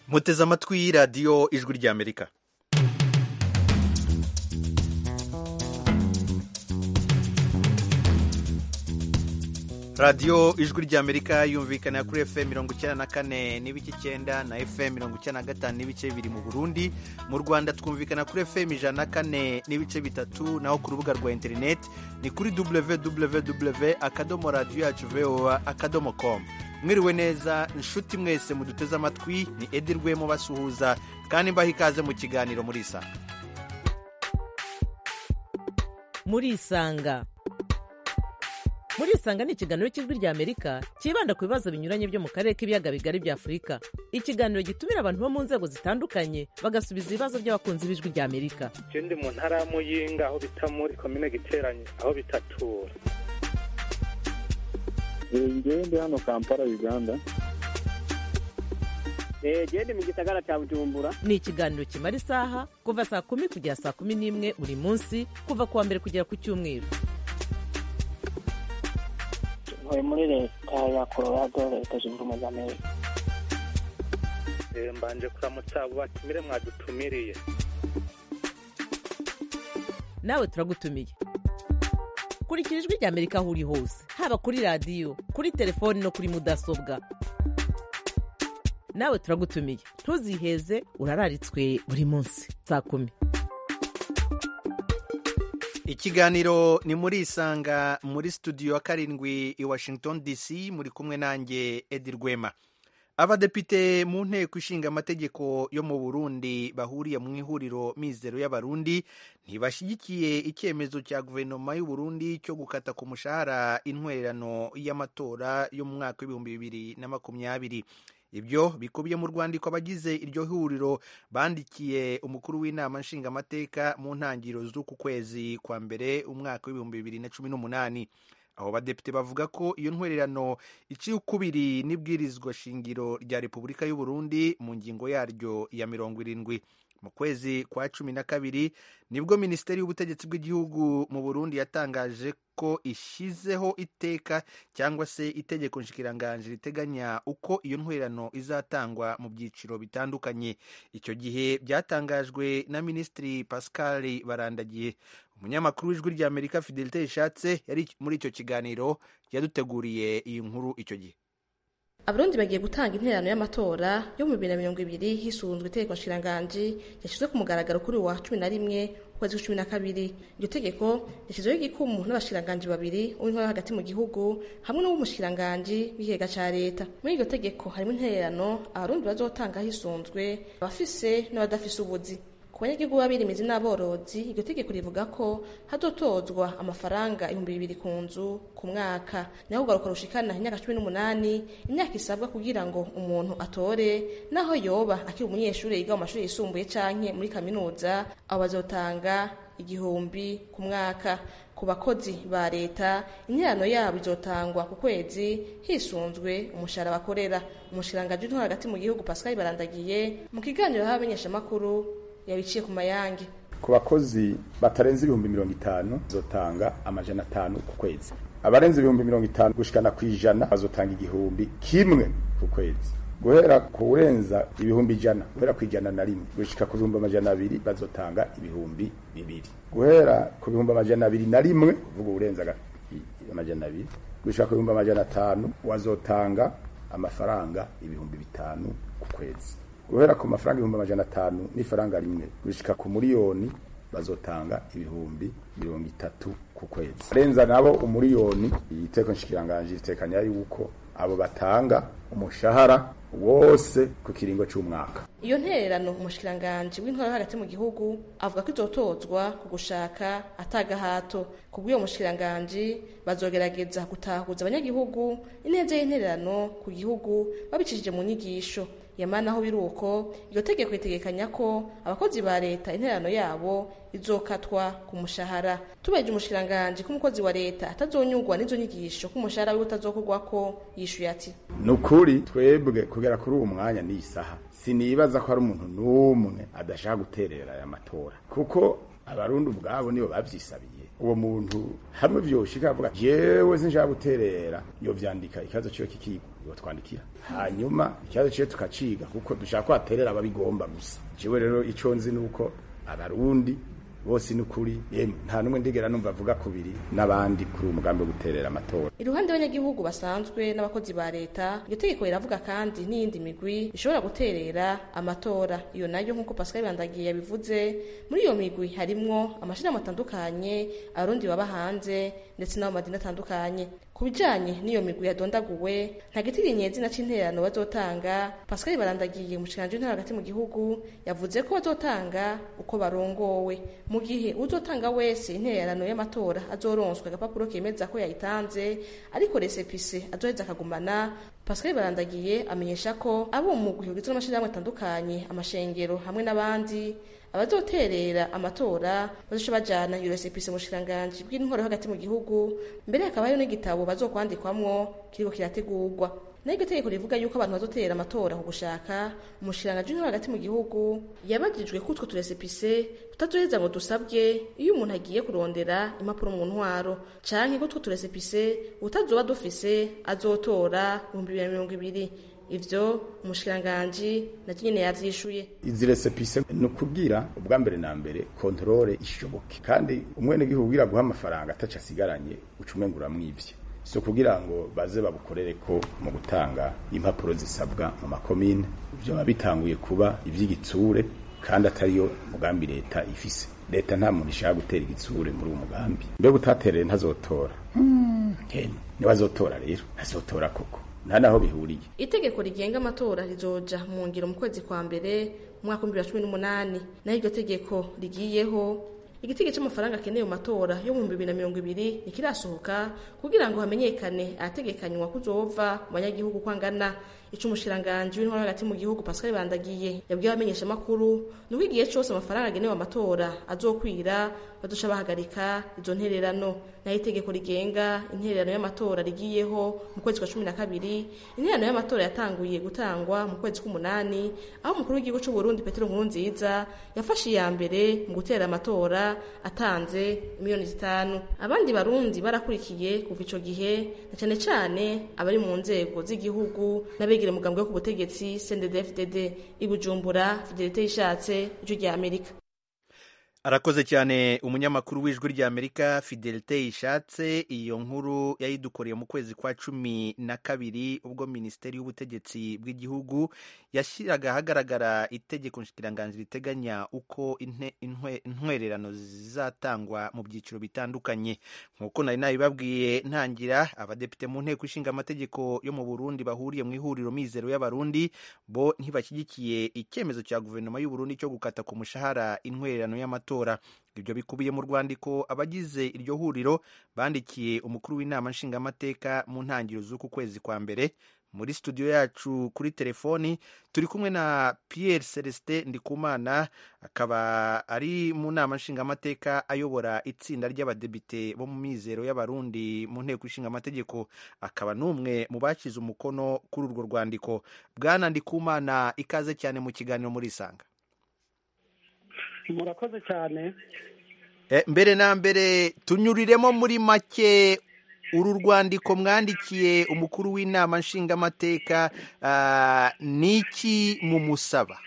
muteze amatwi radiyo ijwi ry'amerika radiyo ijwi ry'amerika yumvikana kuri fm mirongo icyenda na kane n'ibice icyenda na fm mirongo icyenda na gatanu n'ibice bibiri mu burundi mu rwanda twumvikana kuri fm ijana na kane n'ibice bitatu naho ku rubuga rwa interineti ni kuri www akadomo radiyo yacu voa akadomo com mwiriwe neza inshuti mwese muduteze amatwi ni edi rwemo basuhuza kandi mbaha ikaze mu kiganiro muri isa muri isanga muri isanga ni ikiganiro cy'ijwi rya amerika cyibanda ku bibazo binyuranye byo mu karere k'ibiyaga bigari bya afurika ikiganiro gitumira abantu bo mu nzego zitandukanye bagasubiza ibibazo by'abakunzi b'ijwi rya amerika je ndi mu ntara ya muyinga aho bita muri komine giteranye aho bitatura ngewe ndi hano kampala uganda genda mu gisagara cya bujumbura ni ikiganiro kimara isaha kuva saa kumi kugera saa kumi n'imwe buri munsi kuva ku wa mbere kugera ku cyumweru ntuye muri leta ya colorado leta zunze ubumwe za amerika Eh, mbanje kuramutsa abo batumire mwadutumiriye nawe turagutumiye kurikira ijwi rya amerika aho uri hose haba kuri radiyo kuri telefoni no kuri mudasobwa nawe turagutumiye ntuziheze urararitswe buri munsi saa kumi ikiganiro ni muri isanga muri studio ya karindwi i washington dc muri kumwe nanjye edi rwema abadepite mu nteko ishinga amategeko yo mu burundi bahuriye mu ihuriro mizero y'abarundi ntibashyigikiye icyemezo cya guverinoma y'u Burundi cyo gukata ku mushahara intwererano y'amatora yo mu mwaka w'ibihumbi bibiri na makumyabiri ibyo bikubiye mu rwandiko abagize iryo huriro bandikiye umukuru w'inama nshingamateka mu ntangiriro z'uku kwezi kwa mbere umwaka w'ibihumbi bibiri na cumi n'umunani abo badepite bavuga ko iyo ntwererano iciye ukubiri n'ibwirizwa shingiro rya repubulika y'u Burundi mu ngingo yaryo ya mirongo irindwi mu kwezi kwa cumi na kabiri nibwo minisiteri y'ubutegetsi bw'igihugu mu burundi yatangaje ko ishyizeho iteka cyangwa se itegeko nshikiranganji riteganya uko iyo ntwererano izatangwa mu byiciro bitandukanye icyo gihe byatangajwe na minisitiri pascal barandagiye umunyamakuru w'ijwi ry'amerika fidelite ishatse yari muri icyo kiganiro yaduteguriye iyi nkuru icyo gihe abarundi bagiye gutanga intererano y'amatora yo mu bibiri na mirongo ibiri hisunzwe itegeko nshiranganji yashyizwe ku mugaragaro kuri uwa cumi na rimwe ukwezi kwa cumi na kabiri iryo tegeko yashyizeho igikumu n'abashiranganji babiri uw'intore hagati mu gihugu hamwe n'uw'umushiranganji w'ikigega ca leta muri iryo tegeko harimo intererano abarundi bazotanga hisunzwe abafise n'abadafise ubuzi ku banyagihugu b'abirimizi n'aborozi iryo tegeko rivuga ko hazotozwa amafaranga ibihumbi bibiri ku nzu ku mwaka naho ugaruka rushikana imyaka cumi n'umunani imyaka isabwa kugira ngo umuntu atore naho yoba akiri umunyeshuri yiga mu mashuri yisumbuye canke muri kaminuza abo bazotanga igihumbi ku mwaka ku bakozi ba leta interano yabo izotangwa ku kwezi hisunzwe umushahara bakorera umushirangaji w'intore hagati mu gihugu pascal barandagiye mu kiganiro y'abamenyeshamakuru yabiciye ku mayange ku bakozi batarenze ibihumbi mirongo itanu bazotanga amajana atanu ku kwezi abarenze ibihumbi mirongo itanu gushikana ku ijana bazotanga igihumbi kimwe ku kwezi guhera ku urenza ibihumbi ijana guhera ku ijana na rimwe gushika ku bihumbi amajana abiri bazotanga ibihumbi bibiri guhera ku bihumbi amajana abiri na rimwe kuvuga urenza amajana abiri gushika ku bihumbi amajana atanu wazotanga amafaranga ibihumbi bitanu ku kwezi guhera ku mafaranga ibihumbi amajana atanu n'ifaranga rimwe gushika ku miliyoni bazotanga ibihumbi mirongo itatu ku kwezi arenza nabo umuriyoni iteko nshikiranganji ritekanya yuko abo batanga umushahara wose ku kiringo c'umwaka iyo ntererano umushikiranganji w'intore hagati mu gihugu avuga ko izotozwa ku gushaka atagahato ku bw'uyo mushikiranganji bazogerageza gutahuza abanyagihugu ineza y'intererano ku gihugu babicishije mu nyigisho yamana aho biri uko iryo tegeko ritegekanya ko abakozi ba leta intererano yabo izokatwa ku mushahara tubaje umushikiranganji ko umukozi wa leta atazonyurwa n'izo nyigisho ko umushahara wiwe utazokorwako yishuye ati ni ukuri twebwe kugera kuri uwo mwanya n'iyi saha sinibaza ko hari umuntu n'umwe adashaka guterera aya matora kuko abarundi ubwabo nibo babyisabiye uwo muntu hamwe vyoshika avuga jewe sinshaka guterera yo vyandika ikibazo ciwe kikigwa yo twandikira hanyuma ikibazo ciwe tukaciga kuko dushaka ko aterera ababigomba gusa jewe rero ico nzi nuko abarundi bose ni ukuri yemwe nta n'umwe ndigera numva avuga kubiri n'abandi kuri uwo mugambi wo guterera amatora iruhande y'abanyagihugu basanzwe n'abakozi ba leta iryo tegeko riravuga kandi n'iyindi migwi ishobora guterera amatora iyo nayo nk'uko pascal bandagiye yabivuze muri iyo migwi harimwo amashirahamwe atandukanye abarundi baba hanze ndetse n'abo madini atandukanye ku bijanye n'iyo migwi yadondaguwe nta gitirinye izina c'intererano bazotanga pascal barandagiye umushikiranganji w'intara hagati mu gihugu yavuze ko bazotanga uko barongowe mu gihe uzotanga wese intererano y'amatora azoronswa agapapuro kemeza ko yayitanze ariko resepise azoheza akagumana pascal barandagiye amenyesha ko abo mu mugwi ugizwe n'amashirahamwe atandukanye amashengero hamwe n'abandi abazoterera amatora bazoca bajana iyo resepise mu bushikiranganji bw'intwaro hagati mu gihugu mbere hakaba hariho n'igitabo bazokwandikwamwo kiriko kirategurwa naho iryo tegeko rivuga yuko abantu bazoterera amatora ku gushaka umushikiranganji w'intwaro hagati mu gihugu yabajijwe ko utwo turesepise tutazoheza ngo dusabwe iyo umuntu agiye kurondera impapuro mu ntwaro canke ko utwo turesepise utazoba dufise azotora ibihumbi bibiri na mirongo ibiri ivyo umushikiranganji na nyene yavyishuye izi resepise ni ukubwira ubwa mbere na mbere kontrole ishoboke kandi umwenegihugu ugira guha amafaranga ataca asigaranye uca umenga uramwivye so kugira ngo baze babukorere ko mu gutanga impapuro zisabwa mu makomine ivyo biba bitanguye kuba ivy'igitsure kandi atariyo mugambi leta ifise leta nta muntu ishaka gutera igitsure muri uwo mugambi mbega utatereye ntazotora hmm. niwe azotora rero ntazotora koko nta naho bihuriye itegeko rigenga amatora rizoja mu ngiro mu kwezi kwa mbere mu mwaka w'ibihumbi bibiri na cumi n'umunani naho iryo tegeko rigiyeho igitego cy'amafaranga akeneye mu matora yo mu bibiri na mirongo ibiri ntikirasohoka kugira ngo hamenyekane ahategekanywa kuzova mu banyagihugu ko angana ico umushikiranganji w'intwaro hagati mu gihugu pascal bandagiye yabwiye abamenyesha amakuru ni uko igihe cose amafaranga agenewe amatora azokwira baduca bahagarika izo ntererano naho itegeko rigenga intererano y'amatora rigiyeho mu kwezi kwa cumi na kabiri intererano y'amatora yatanguye gutangwa mu kwezi k'umunani aho umukuru w'igihugu c'u Burundi Petero Nkurunziza yafashe iya mbere mu gutera amatora atanze miliyoni zitanu abandi barundi barakurikiye kuva ico gihe na cane cane abari mu nzego z'igihugu n'abegera umugambwe wo ku butegetsi CNDD-FDD i Bujumbura Fidelite Ishatse ijwi rya Amerika arakoze cyane umunyamakuru w'ijwi ry'amerika fidelite ishatse iyo nkuru yayidukoreye mu kwezi kwa cumi na kabiri ubwo minisiteri y'ubutegetsi bw'igihugu yashyiraga ahagaragara itegeko nshikiranganji riteganya uko intwererano zizatangwa mu byiciro bitandukanye nk'uko nari nabibabwiye ntangira abadepite mu nteko ishinga amategeko yo mu burundi bahuriye mu ihuriro mizero y'abarundi bo ntibashyigikiye icyemezo cya guverinoma y'uburundi cyo gukata ku mushahara intwererano y'amatora ibyo bikubiye mu rwandiko abagize iryo huriro bandikiye umukuru w'inama nshingamateka mu ntangiriro z'uku kwezi kwa mbere muri studio yacu kuri telefoni turi kumwe na Pierre Celestin Ndikumana akaba ari mu nama nshingamateka ayobora itsinda ry'abadepite bo mu mizero y'abarundi mu nteko ishinga amategeko akaba n'umwe mu bashyize umukono kuri urwo rwandiko bwana Ndikumana ikaze cyane mu kiganiro muri Isanga murakoze cyane mbere na mbere tunyuriremo muri make uru rwandiko mwandikiye umukuru w'inama nshingamateka ni iki mumusaba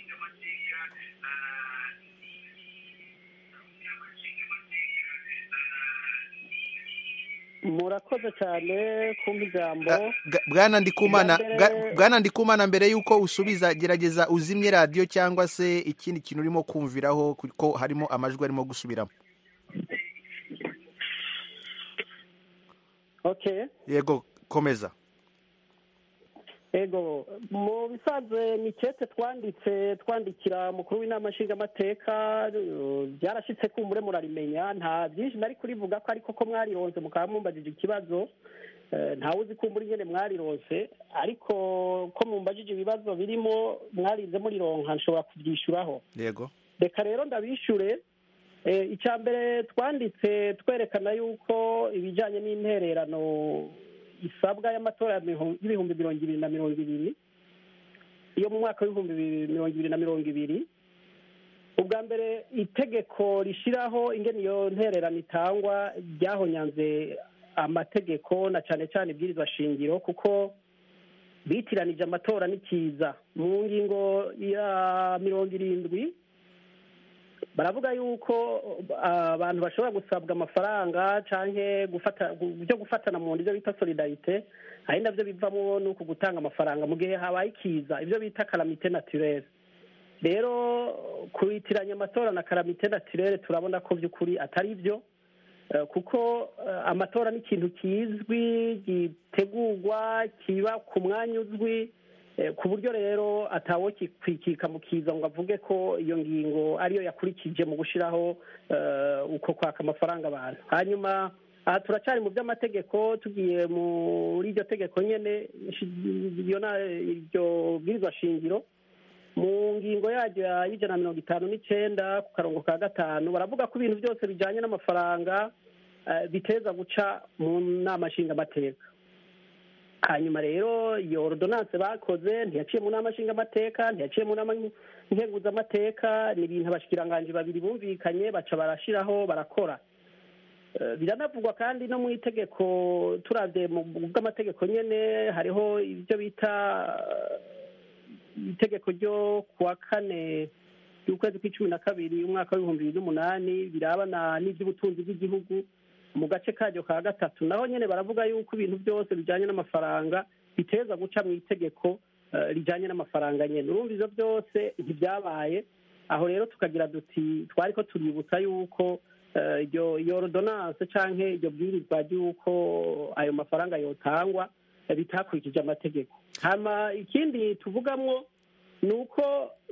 murakoze cyane kumva ijambo bwana ndikumana mbere y'uko usubiza gerageza uzimye radiyo cyangwa se ikindi kintu urimo kumviraho kuko harimo amajwi arimo gusubiramo yego komeza ego mu bisanzwe ni kete twanditse twandikira umukuru w'inama nshingamateka byarashyitse kumbure murarimenya nta byinshi nari kurivuga ko ariko ko mwarironse mukaba mumbajije ikibazo ntawe uzi kumbura ingene mwarironse ariko ko mumbajije ibibazo birimo mwarinze murironka nshobora kubyishyuraho yego reka rero ndabishyure icya mbere twanditse twerekana yuko ibijyanye n'intererano isabwa y'amatora y'ibihumbi mirongo ibiri na mirongo ibiri iyo mu mwaka w'ibihumbi mirongo ibiri na mirongo ibiri ubwa mbere itegeko rishyiraho ingene iyo ntererano itangwa ryahonyanze amategeko na cyane cyane ibwirizwa shingiro kuko bitiranije amatora n'ikiza mu ngingo ya mirongo irindwi baravuga yuko abantu bashobora gusabwa amafaranga cyangwa gufata byo gufatana mu buryo bita solidarite ari nabyo bivamo ni uku gutanga amafaranga mu gihe habaye ikiza ibyo bita karamite naturere rero kubitiranya amatora na karamite naturere turabona ko by'ukuri atari byo kuko amatora ni ikintu kizwi gitegurwa kiba ku mwanya uzwi ku buryo rero atawo kikwikika mu kiza ngo avuge ko iyo ngingo ariyo yakurikije mu gushyiraho uko kwaka amafaranga abantu hanyuma aha turacyari mu by'amategeko tugiye muri iryo tegeko nyine iryo bwirizwa shingiro mu ngingo yaryo y'ijana na mirongo itanu n'icyenda ku karongo ka gatanu baravuga ko ibintu byose bijyanye n'amafaranga biteza guca mu nama nshingamateka hanyuma rero iyo ordonance bakoze ntiyaciye mu nama nshingamateka ntiyaciye mu nama nkenguzamateka ni ibintu abashikiranganji babiri bumvikanye baca barashyiraho barakora biranavugwa kandi no mu itegeko turabye mu bw'amategeko nyine hariho ibyo bita itegeko ryo kuwa kane y'ukwezi kw'icumi na kabiri umwaka w'ibihumbi bibiri n'umunani birabana n'iby'ubutunzi bw'igihugu mu gace karyo ka gatatu naho nyine baravuga yuko ibintu byose bijyanye n'amafaranga biteza guca mu itegeko rijyanye n'amafaranga nyine urumva ibyo byose ntibyabaye aho rero tukagira duti twari ko tuributsa yuko iyo ordonance cyangwa iryo bwirizwa ry'uko ayo mafaranga yotangwa bitakurikije amategeko hama ikindi tuvugamwo ni uko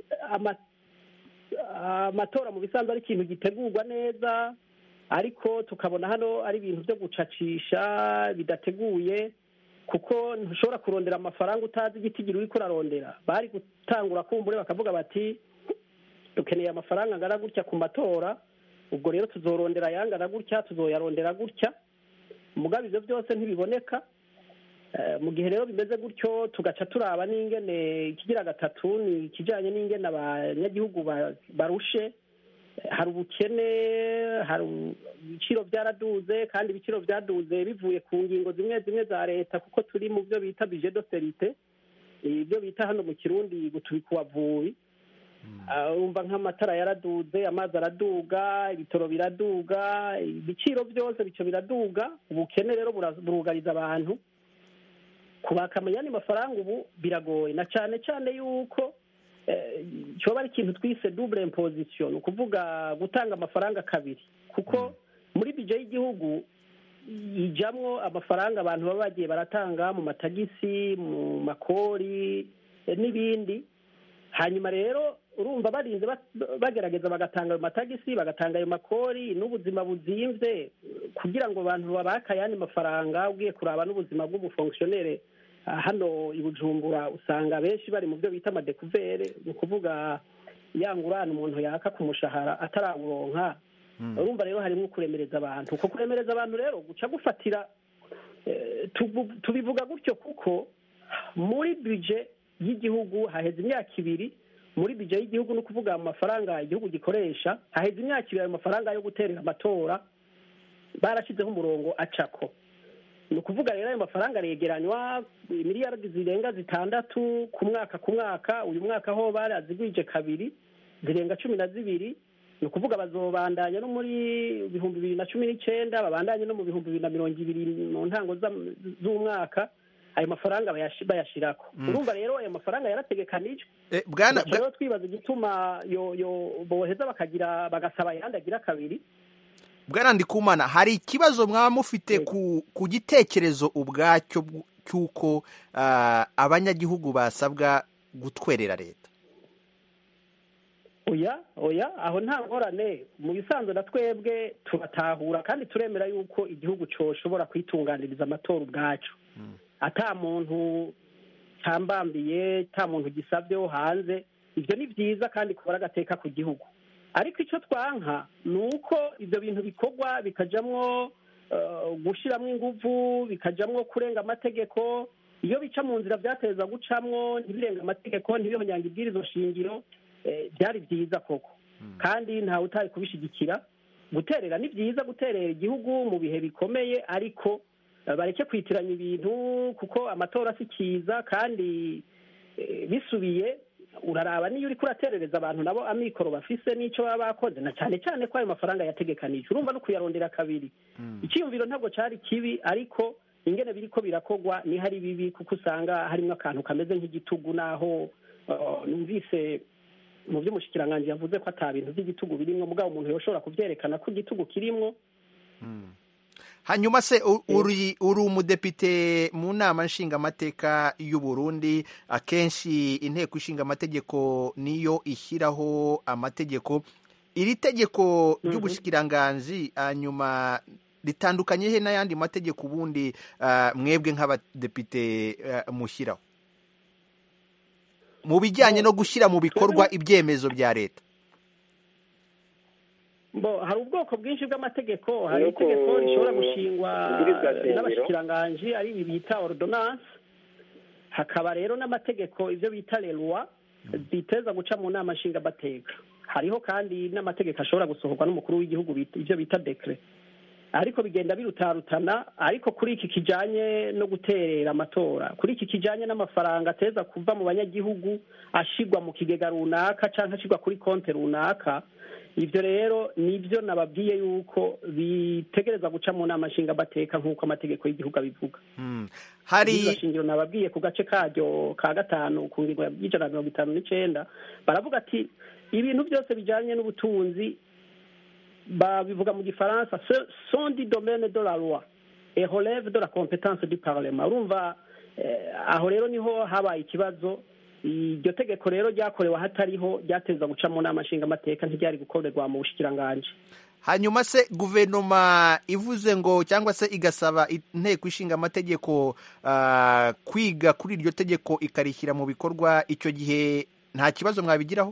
amatora mu bisanzwe ari ikintu gitegurwa neza ariko tukabona hano ari ibintu byo gucacisha bidateguye kuko ntushobora kurondera amafaranga utazi igitigiri uri kurarondera bari gutangura kumbure bakavuga bati dukeneye amafaranga angana gutya ku matora ubwo rero tuzorondera ayangana gutya tuzoyarondera gutya mugabe ibyo byose ntibiboneka mu gihe rero bimeze gutyo tugaca turaba n'ingene ikigira gatatu ni ikijyanye n'ingene abanyagihugu barushe hari ubukene hari ibiciro byaraduze kandi ibiciro byaduze bivuye ku ngingo zimwe zimwe za leta kuko turi mu byo bita bije doserite ibyo bita hano mu kirundi gutubika uwavubi urumva nk'amatara yaraduze amazi araduga ibitoro biraduga ibiciro byose bico biraduga ubukene rero burugariza abantu kubaka amanyani mafaranga ubu biragoye na cyane cyane yuko cyoba ari ikintu twise double imposition ni ukuvuga gutanga amafaranga kabiri kuko muri bije y'igihugu ijamwo amafaranga abantu baba bagiye baratanga mu matagisi mu makori n'ibindi hanyuma rero urumva barinze bagerageza bagatanga ayo matagisi bagatanga ayo makori n'ubuzima buzimvye kugira ngo abantu babake ayandi mafaranga ugiye kuraba n'ubuzima bw'ubufonkisiyonere hano i bujumbura usanga benshi bari mu byo bita amadekuvere ni ukuvuga ya ngurane umuntu yaka ku mushahara atarawuronka urumva rero harimo kuremereza abantu uko kuremereza abantu rero guca gufatira tubivuga gutyo kuko muri bije y'igihugu haheze imyaka ibiri muri bije y'igihugu ni ukuvuga amafaranga igihugu gikoresha haheze imyaka ibiri ayo mafaranga yo guterera amatora barashyizeho umurongo acako ni ukuvuga rero ayo mafaranga aregeranywa miliyaridi zirenga zitandatu ku mwaka ku mwaka uyu mwaka ho barazigwije kabiri zirenga cumi na zibiri ni ukuvuga bazobandanya no muri ibihumbi bibiri na cumi n'icyenda babandanye no mu bihumbi bibiri na mirongo ibiri mu ntango z'umwaka ayo mafaranga bayashirako urumva rero ayo mafaranga yarategekanijwe rero twibaza igituma boheza bakagira bagasaba ayandi agira kabiri bwana ndikumana hari ikibazo mwaba mufite ku gitekerezo ubwacyo cy'uko abanyagihugu basabwa gutwerera leta oya oya aho nta ngorane mu bisanzwe na twebwe turatahura kandi turemera yuko igihugu cyoshobora kwitunganiriza amatora ubwacu ata muntu cyambambiye ata muntu gisabyeho hanze ibyo ni byiza kandi kubara agateka ku gihugu ariko icyo twanka ni uko ibyo bintu bikorwa bikajyamo gushyiramo ingufu bikajyamo kurenga amategeko iyo bica mu nzira byateza gucamwo ntibirenga amategeko ntibihonyange ibwirizo shingiro byari byiza koko kandi ntawe utari kubishigikira guterera ni byiza guterera igihugu mu bihe bikomeye ariko eh, bareke kwitiranya ibintu kuko amatora si kiza kandi eh, bisubiye uraraba niyo uriko uraterereza abantu nabo amikoro bafise n'ico baba bakoze na cyane cyane ko ayo mafaranga yategekanije urumva no kuyarondera kabiri icyiyumviro ntabwo cari kibi ariko ingene biriko birakogwa ni hari bibi kuko usanga harimwo akantu kameze nk'igitugu naho uh, numvise mu vy'umushikiranganji yavuze ko ata bintu vy'igitugu birimwo mugabo umuntu yoshobora kuvyerekana ko igitugu kirimwo hanyuma se u- uri uri umudepite mu nama nshingamateka y'u Burundi akenshi inteko ishinga amategeko niyo ishyiraho amategeko iri tegeko ry'ubushikiranganji hanyuma ritandukanye he n'ayandi mategeko ubundi ah, mwebwe nk'abadepite ah, mushyiraho mu bijyanye no gushyira mu bikorwa ibyemezo bya leta bo hari ubwoko bwinshi bw'amategeko hari Nuko itegeko rishobora gushingwa ibwirizwa shingiro. n'abashikiranganji ari ibi bita ordonance hakaba rero n'amategeko ivyo bita lerwa ziteza guca mu nama nshingamateka hariho kandi n'amategeko ashobora gusohorwa n'umukuru w'igihugu bita- ivyo bita dekre ariko bigenda birutarutana ariko kuri iki kijanye no guterera amatora kuri iki kijanye n'amafaranga ateza kuva mu banyagihugu ashigwa mu kigega runaka canke ashigwa kuri konte runaka ivyo rero nivyo nababwiye yuko bitegereza guca mu nama nshingamateka nk'uko amategeko y'igihugu abivuga Hmm. hari Ibwirizwa shingiro nababwiye ku gace karyo ka gatanu ku ngingo y'ijana na mirongo itanu n'icenda baravuga ati ibintu byose bijanye n'ubutunzi babivuga mu gifaransa "Ce sont du domaine de la loi et relève de la compétence du parlement urumva eh, aho rero niho habaye ikibazo iryo tegeko rero ryakorewe ahatariho ryateza guca mu nama nshingamateka ntiryari gukorerwa mu bushikiranganji hanyuma se guverinoma ivuze ngo cyangwa se igasaba inteko ishinga amategeko ah, kwiga kuri iryo tegeko ikarishyira mu bikorwa icyo gihe nta kibazo mwabigiraho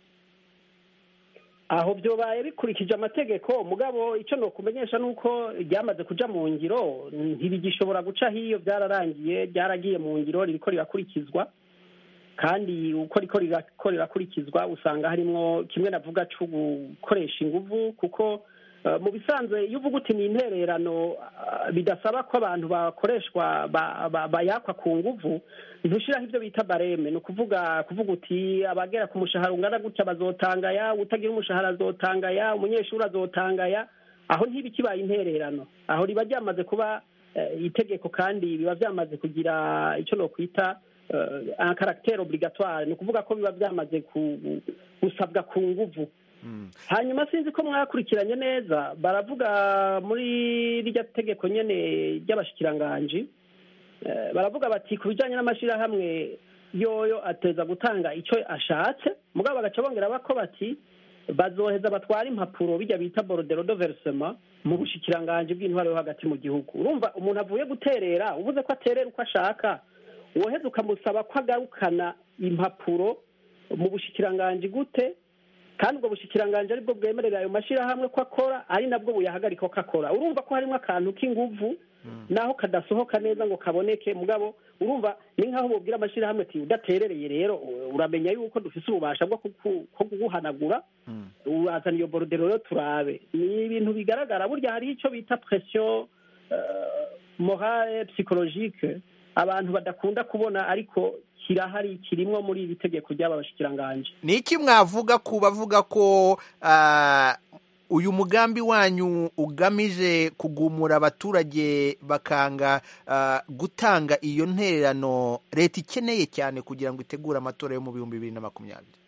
aho byobaye bikurikije amategeko mugabo icyo nokumenyesha ni uko ryamaze kuja mu ngiro ntibigishobora guca hiyo byararangiye byaragiye mu ngiro ririko rirakurikizwa kandi uko riko rirako rirakurikizwa usanga harimwo kimwe navuga co gukoresha inguvu kuko eh, mu bisanzwe iyo uvuga uti ni intererano ah, bidasaba ko abantu bakoreshwa ba- ba- bayakwa ku nguvu ntushiraho ibyo bita bareme ni ukuvuga kuvuga uti abagera ku mushahara ungana gutya bazotangaya utagira umushahara azotangaya umunyeshuri azotangaya aho ntiba ikibaye intererano aho riba ryamaze kuba eh, itegeko kandi biba byamaze kugira icyo nokwita eh, un caractère obligatoire ni ukuvuga ko biba byamaze ku- gusabwa ku nguvu hanyuma sinzi ko mwakurikiranye neza baravuga muri rirya tegeko nyene ry'abashikiranganji Eh, baravuga bati ku bijyanye n'amashyirahamwe yoyo ateza gutanga icyo ashatse mugabo bagaca bongera bako bati bazoheza batwara impapuro bijya bita borodero do verisema mu bushikiranganji bw'intwaro yo hagati mu gihugu urumva umuntu avuye guterera uvuze ko aterera uko ashaka woheza ukamusaba ko agarukana impapuro mu bushikiranganji gute kandi ubwo bushikiranganji aribwo bwemerera ayo mashyirahamwe ko akora ari nabwo buyahagarika ko akora urumva ko harimo akantu k'inguvu naho kadasohoka neza ngo kaboneke mugabo urumva ni nk'aho mubwira amashyirahamwe ati udaterereye rero uramenya yuko dufise ububasha bwo kuku- ko kuguhanagura urazana iyo borodero rero turabe ni ibintu bigaragara burya hariho icyo bita presiyo morale psychologique abantu badakunda kubona ariko kirahari kirimwo muri iri tegeko ry'aba bashikiranganji ni iki mwavuga ku bavuga ko ah, uyu mugambi wanyu ugamije kugumura abaturage bakanga ah, gutanga iyo ntererano leta ikeneye cyane kugira ngo itegure amatora yo mu bihumbi bibiri na makumyabiri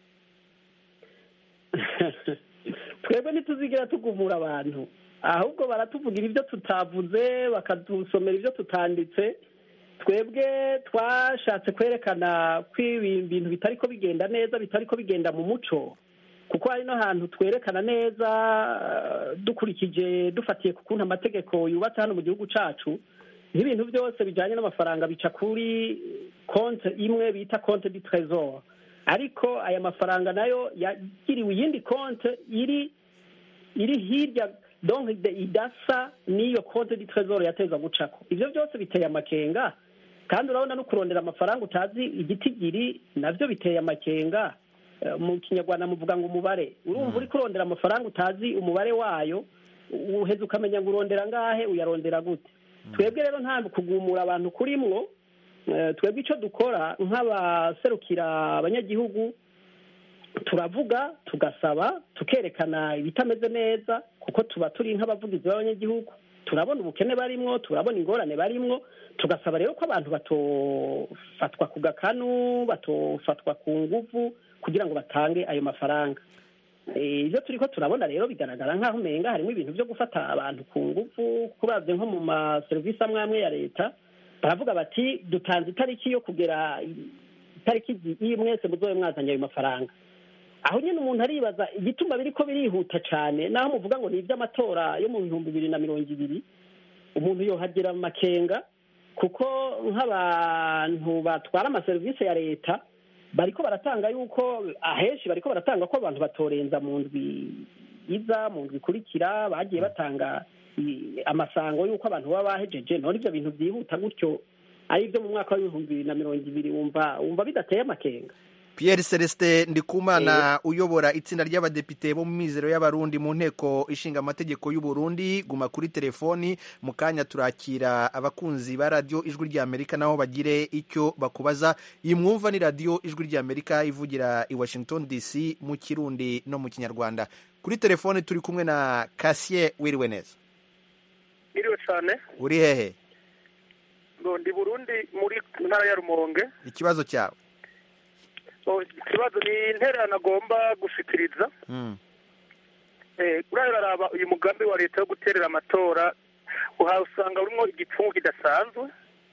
twebwe ntituzigira tugumura abantu ahubwo baratuvugira ibyo tutavuze bakadusomera ibyo tutanditse twebwe twashatse kwerekana ko ibi bintu bitari ko bigenda neza bitari ko bigenda mu muco kuko hari no hantu twerekana neza eh, dukurikije dufatiye ku kuntu amategeko yubatse hano mu gihugu cacu nk'ibintu byose bijyanye n'amafaranga bica kuri konte imwe bita konte di trésor ariko aya mafaranga nayo yagiriwe iyindi konte iri iri hirya donc de- idasa n'iyo konte di trésor yateza gucako ivyo byose biteye amakenga kandi urabona no kurondera amafaranga utazi igitigiri navyo biteye amakenga eh, mu kinyarwanda muvuga ngo umubare urumva uri kurondera amafaranga utazi umubare wayo uheze ukamenya ngo urondera ngahe uyarondera gute twebwe rero nta kugumura abantu kurimwo Eh, twebwe icyo dukora nk'abaserukira abanyagihugu turavuga tugasaba tukerekana ibitameze neza kuko tuba turi nk'abavugizi b'abanyagihugu turabona ubukene barimwo turabona ingorane barimwo tugasaba rero ko abantu batofatwa ku gakanu batofatwa ku nguvu kugira ngo batange ayo mafaranga Eh, ibyo turi ko turabona rero bigaragara nk'aho umenga harimo ibintu byo gufata abantu ku nguvu kurabye nko mu maserivisi amwe amwe ya leta baravuga bati dutanze itariki yo kugera itariki iyi mwese muzobe mwazanye ayo mafaranga aho nyine umuntu aribaza igituma biri ko birihuta cyane naho muvuga ngo ni iby'amatora yo mu bihumbi bibiri na mirongo ibiri umuntu yohagira amakenga kuko nk'abantu batwara amaserivisi ya leta bariko baratanga yuko ahenshi bariko baratanga ko abantu batorenza mu ndwi iza mu ndwi ikurikira bagiye batanga i- amasango y'uko abantu baba bahejeje none ibyo bintu byihuta gutyo ari ibyo mu mwaka w'ibihumbi bibiri na mirongo ibiri wumva wumva bidateye amakenga Pierre Celestin Ndikumana uyobora itsinda ry'abadepite bo mu mizero y'abarundi mu nteko ishinga amategeko y'u Burundi guma kuri telefoni mu kanya turakira abakunzi ba radio ijwi ry'Amerika nabo bagire icyo bakubaza iyi mwumva ni radio ijwi ry'Amerika ivugira i Washington DC mu kirundi no mu kinyarwanda kuri telefoni turi kumwe na Cassier wiriwe neza Iriwe cyane uri hehe ngo ndi Burundi muri ntara ya Rumonge ikibazo cyawe So, ikibazo ni intererano agomba gushikiriza mm. Eh, uriya uraraba uyu mugambi wa leta wo guterera amatora uhawe usanga urimo igipfungu kidasanzwe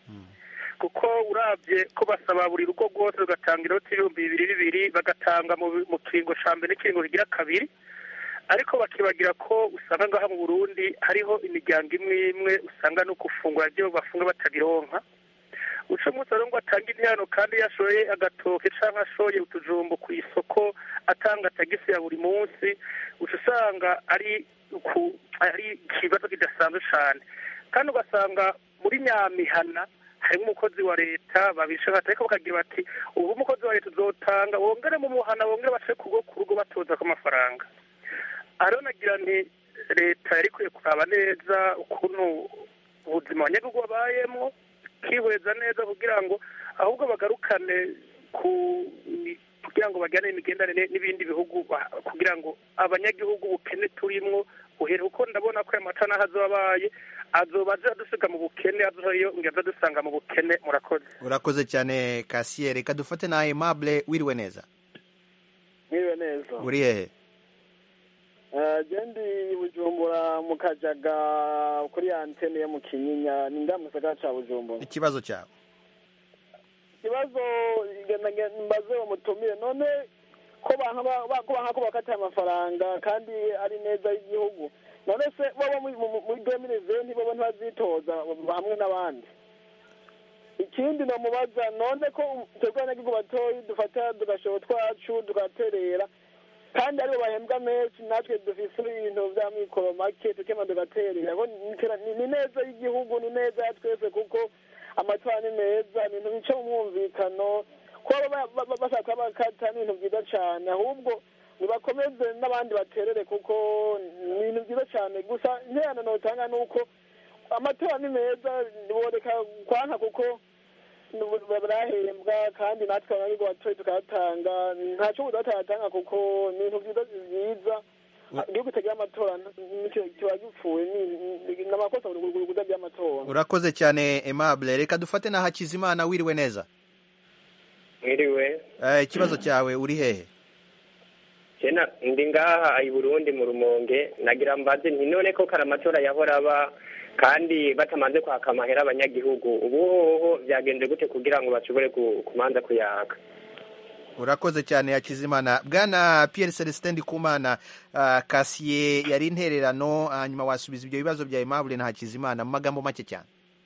kuko urabye ko basaba buri rugo rwose rugatanga inoti y'ibihumbi bibiri bibiri bagatanga mu mu kiringo ca mbere n'ikiringo kigira kabiri ariko bakibagira ko usanga ngaha mu burundi hariho imiryango imwe imwe usanga no gufungura byo bafunga batabironka uca umunsi rero ngo atange interano kandi yashoye agatoke cyangwa ashoye utujumbo ku isoko atanga tagisi ya buri munsi uca usanga ari ku ari ikibazo kidasanzwe cyane kandi ugasanga muri nyamihana harimo umukozi wa leta babishaka ariko bakagira bati ubu umukozi wa leta uzotanga wongere mu muhana wongere bace ku rugo ku rugo batoza ko amafaranga ariho nagira nti leta yari ikwiye kuraba neza ukuntu ubuzima abanyagihugu babayemo kwihweza neza kugira ngo ahubwo bagarukane ku kugira ngo bajyane imigenderanire n'ibindi bihugu ba- kugira ngo abanyagihugu ubukene turimwo uhere kuko ndabona ko aya mata n'aho azoba abaye azoba aza dusiga mu bukene azoyo ngo aza dusanga mu bukene murakoze urakoze cyane Cassier reka dufate na Aimable wiriwe neza mwiriwe neza uri hehe Eh, je ndi bujumbura mu kajaga kuri antene yo mu kinyinya ni nga mu gisagara ca bujumbura ikibazo cyawe ikibazo ngenda nge- mbaze umutumire none ko banka ba- ba- ko banka ko bakatiye amafaranga kandi ari neza y'igihugu none se bobo muri- mu- muri demire venti bobo ntibazitoza hamwe n'abandi ikindi nomubaza none ko twebwe abanyagihugu batoyi dufata tugashora twacu tugaterera kandi aribo bahembwa menshi natwe dufise ibintu vya mikoro make tukema tugaterera Ko ni- ni- ni neza y'igihugu ni neza ya twese kuko amatora ni meza ni ibintu bica mu mwumvikano kuba ba- ba- ba- bashaka bakata ni ibintu byiza cyane ahubwo nibakomeze n'abandi baterere kuko ni ibintu byiza cyane gusa interano notanga ni uko amatora ni meza boreka kwanka kuko barahembwa kandi natwe abanyagihugu batoye tukayatanga ntacyo budatayatanga kuko ni ibintu byiza byiza igihugu kitagira amatora nicyo kiba gipfuye ni- ni- ni amakosa mu kudagira amatora urakoze cyane Aimable reka dufate na Hakizimana wiriwe neza mwiriwe Eh, ikibazo cyawe uri hehe jena ndi ngaha i burundi mu rumonge nagira mbaze nti none ko kare amatora yahora aba kandi batamaze kwaka amahera abanyagihugu ubu hoho byagenze gute kugira ngo bashobore ku- kumanza kuyaka urakoze cyane Hakizimana bwana Pierre Celestin Ndikumana uh, Cassier yari intererano hanyuma wasubiza ibyo bibazo bya Aimable na Hakizimana mu magambo make cyane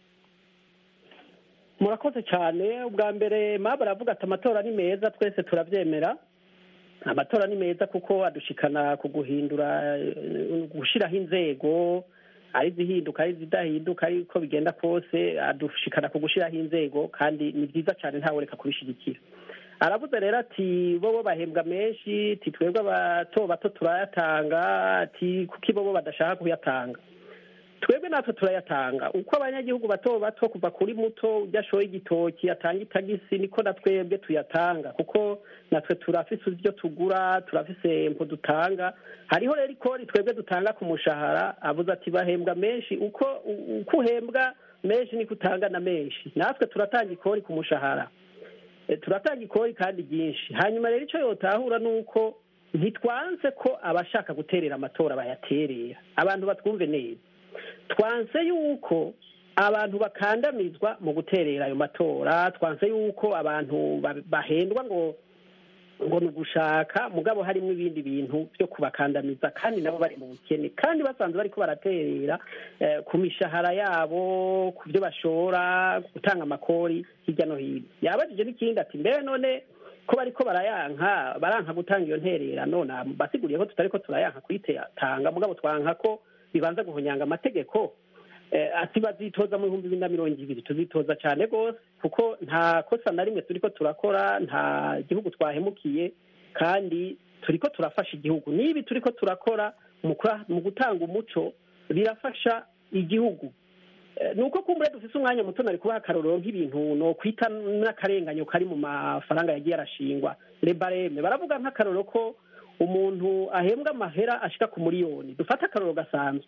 murakoze cyane ubwa mbere maba aravuga ati amatora ni meza twese turabyemera amatora ni meza kuko adushikana ku guhindura eh, gushyiraho inzego ari izihinduka ari izidahinduka ariko bigenda kose adushikana ku gushyiraho inzego kandi ni byiza cyane ntawe reka kubishyigikira aravuze rero ati bobo bahembwa menshi ati twebwe abato bato turayatanga ati kuko bobo badashaka kuyatanga twebwe natwe turayatanga uko abanyagihugu bato bato kuva kuri muto ujya ashoye igitoki atanga itagisi niko na twebwe tuyatanga kuko natwe turafise ibyo tugura turafise impu dutanga hariho rero ikori twebwe dutanga ku mushahara avuze ati bahembwa menshi uko uko uhembwa menshi niko utanga na menshi natwe turatanga ikori ku mushahara Eh, turatanga ikori kandi ryinshi hanyuma rero icyo yotahura ni uko ntitwanse ko abashaka guterera amatora bayaterera abantu batwumve neza twanse yuko abantu bakandamizwa mu guterera ayo matora twanse yuko abantu ba- bahendwa ngo ngo ni ugushaka mugabo harimo ibindi bintu byo kubakandamiza kandi nabo bari mu bukene kandi basanzwe bariko baraterera eh, ku mishahara yabo ku byo bashora gutanga amakori hirya no hino yabajije n'ikindi ati mbere none ko bariko barayanka baranka gutanga iyo ntererano basiguriye ko tutariko turayanka kuyitanga mugabo twanka ko bibanza guhonyanga amategeko Eh, ati bazitoza mu bihumbi bibiri na mirongo ibiri tuzitoza cyane rwose kuko nta kosa na rimwe turiko turakora nta gihugu twahemukiye kandi turiko turafasha igihugu n'ibi turiko turakora mu kura- mu gutanga umuco birafasha igihugu Eh, ni uko kumbure dufise umwanya muto nari kubaha akarorero nk'ibintu no kwita n'akarenganyo kari mu mafaranga yagiye arashingwa rebareme baravuga nk'akarorero ko umuntu ahembwa amahera ashika ku miliyoni dufate akarorero gasanzwe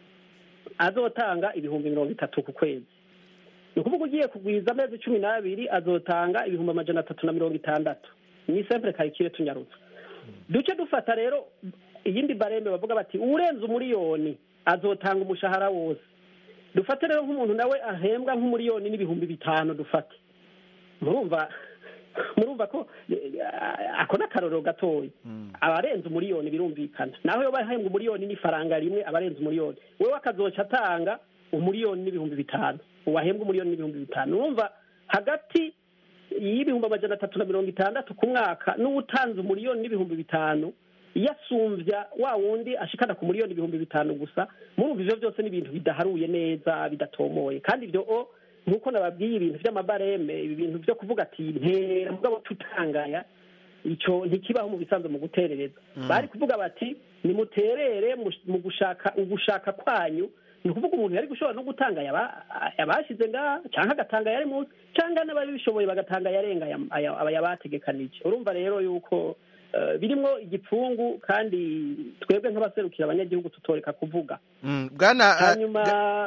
azotanga ibihumbi mirongo itatu ku kwezi ni ukuvuga ugiye kugwiza amezi cumi n'abiri azotanga ibihumbi amajana atatu na mirongo itandatu ni sempure karikire tunyarutse duce dufata rero iyindi barembe bavuga bati urenze umuriyoni azotanga umushahara wose dufate rero nk'umuntu nawe ahembwa nk'umuriyoni n'ibihumbi bitanu dufate murumva murumva ko eh, ako ni akarorero gatoya abarenze umuriyoni birumvikana naho iyo bahembwa umuriyoni n'ifaranga rimwe abarenze umuriyoni wewe akazoca atanga umuriyoni n'ibihumbi bitanu uwahembwa umuriyoni n'ibihumbi bitanu urumva hagati y'ibihumbi amajana atatu na mirongo itandatu ku mwaka n'uwutanze umuriyoni n'ibihumbi bitanu iyo asumbya wa wundi ashikana ku miliyoni ibihumbi bitanu gusa murumva ivyo byose ni ibintu bidaharuye neza bidatomoye kandi ibyo o nk'uko nababwiye ibintu vy'amabareme ibi bintu vyo kuvuga ati ntera mugabo tutangaya ico ntikibaho mu bisanzwe mu guterereza bari kuvuga bati nimuterere mu- mu gushaka ugushaka kwanyu ni ukuvuga umuntu yari gushobora no gutanga yaba- yabashize ngaha canke agatanga yari munsi canke n'ababishoboye bagatanga yarenga aya- aya- aya yabategekanije urumva rero yuko eh, birimwo igipfungu kandi twebwe nk'abaserukira abanyagihugu tutoreka kuvuga Mm, bwana ah, hanyuma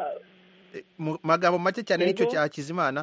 mu magambo make cyane nicyo Yego. cya Hakizimana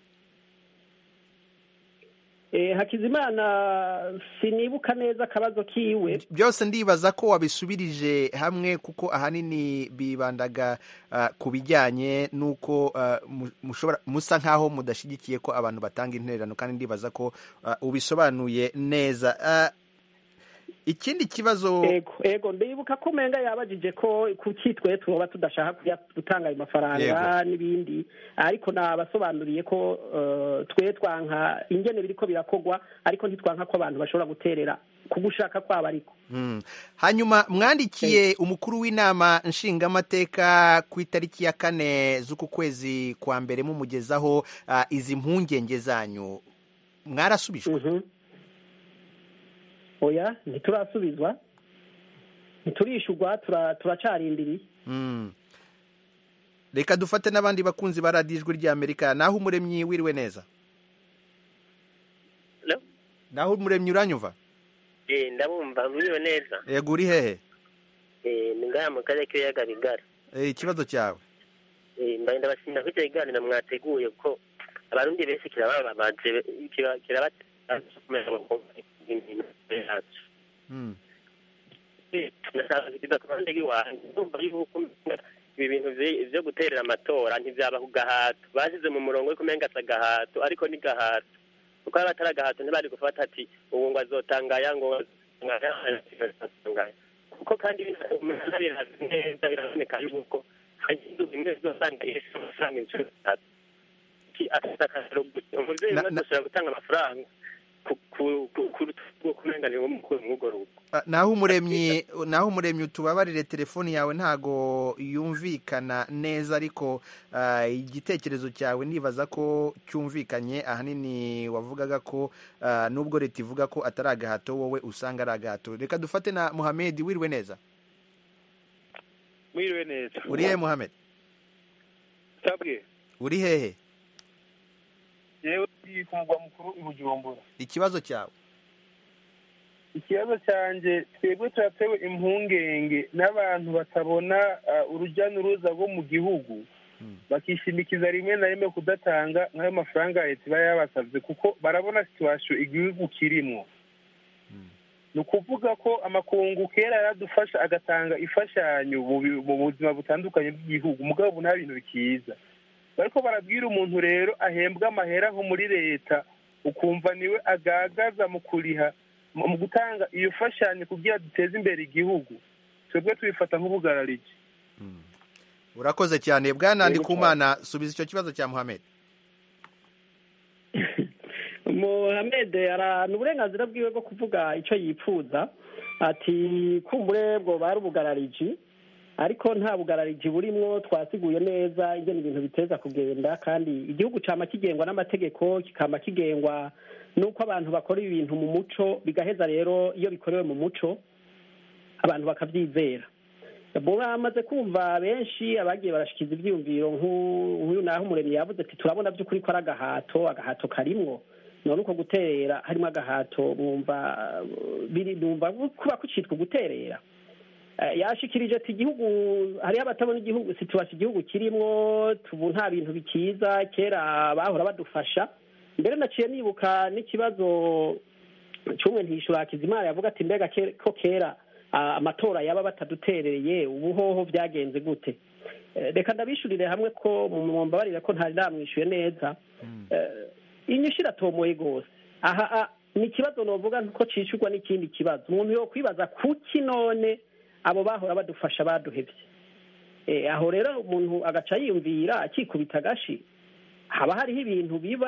eh, hakizimana sinibuka neza akabazo kiwe byose ndibaza ko wabisubirije hamwe kuko ahanini bibandaga ah, ku bijyanye n'uko ah, mu- mushobora musa nk'aho mudashyigikiye ko abantu batanga intererano kandi ndibaza ko ah, ubisobanuye neza Ah, ikindi kibazo ego ego ndibuka ko umenga yabajije ko kuki twe tuba tudashaka kuya- gutanga ayo mafaranga n'ibindi ariko nabasobanuriye ko eh, twe twanka ingene biriko birakogwa ariko ntitwanka ko abantu bashobora guterera ku gushaka kwabo ariko Mm. hanyuma mwandikiye umukuru w'inama nshingamateka ku itariki ya kane z'uku kwezi kwa mbere mumugezaho ah, izi mpungenge zanyu mwarasubijwe Mhm. oya ntiturasubizwa ntiturishurwa tura- turacarindiriye Mm. reka dufate n'abandi bakunzi ba radiyo ijwi ry'amerika naho umuremyi wiriwe neza Hello? naho umuremyi uranyumva Eh, ndabumva mwiriwe neza yego uri hehe Eh, ni ngaya mu karere k'ibiyaga bigari Eh, ikibazo cyawe Eh, mbaye ndabashimira ko icyo kiganiro mwateguye ko abarundi benshi kirabababaje kiba- kirabatera kumenya ibintu yacu Mm. Eh, ndashaka kugiza ku ruhande rw'iwanjye ndumva yuko ibi bintu vye- vyo guterera amatora ntivyaba ku gahato bashyize mu murongo wo kumenga asa gahato ariko ni gahato kuko yaba atari agahato ntibari gufata ati ubu ngo azotangaya ngo azotangaya kuko kandi umuntu birazi neza biraboneka yuko hari inzu zimwe zizosanga ihese amafaranga inshuro zitatu Iki afite akararo gute umuvyeyi Na- umwe na- azoshobora gutanga amafaranga ku- ku- ku- ku rutugu kumenganira umukuru mw'urwo rugo Ah, naho umuremyi naho umuremyi utubabarire telefoni yawe ntago yumvikana neza ariko ah, igitekerezo cyawe nibaza ko cyumvikanye ahanini wavugaga ko ah, nubwo leta ivuga ko atari agahato wowe usanga ari agahato reka dufate na muhamedi wiriwe neza mwiriwe neza uri hehe muhamed sabwe uri hehe yewe ndi ku mugwa mukuru i bujumbura ikibazo cyawe ikibazo cyanjye twebwe turatewe impungenge n'abantu batabona ah, urujya n'uruza rwo mu gihugu bakishimikiza rimwe na rimwe kudatanga nk'ayo mafaranga leta iba yabasabye kuko barabona situwasiyo igihugu kirimo ni ukuvuga ko amakungu kera yaradufasha agatanga imfashanyo mu bi- mu buzima butandukanye bw'igihugu mugabo ubu nta bintu bikiza bariko barabwira umuntu rero ahembwa amahera nko muri leta ukumva niwe agagaza mu kuriha mu mu gutanga iyo fashanyo kugira duteze imbere igihugu twebwe tubifata nk'ubugararike urakoze cyane bwana ndikumana subiza icyo kibazo cya muhamed Mohamed arana uburenganzira bwiwe bwo kuvuga icyo yipfuza ati kumbure bwo bari ubugarariji ariko nta bugarariji burimwo twasiguye neza ingene ibintu biteza kugenda kandi igihugu cama kigengwa n'amategeko kikama kigengwa n'uko abantu bakora ibintu mu muco bigaheza rero iyo bikorewe mu muco abantu bakabyizera bamaze kumva benshi abagiye barashikiza ibyiyumviro nk'u- nk'uyu naho umuremyi yavuze ati turabona by'ukuri ko ari agahato agahato karimwo none uko guterera harimo agahato mwumva uh, biri mwumva kuba kucitwa guterera Eh, yashikirije ati igihugu hariho abatabona igihugu situwasi igihugu kirimwo tubu nta bintu bikiza kera bahora badufasha mbere naciye nibuka n'ikibazo cy'umwe ntishura Hakizimana yavuga ati mbega ke- ko kera ah, amatora yaba bataduterereye ubu hoho byagenze gute Eh, reka ndabishurire hamwe ko mumbabarire ko ntari namwishuye neza Eh, inyishu iratomoye rwose aha ah, ni ikibazo novuga ko cishurwa n'ikindi kibazo umuntu yo kwibaza kuki none abo bahora badufasha baduhevye Eh, aho rero umuntu agaca yiyumvira akikubita agashi haba hariho ibintu biba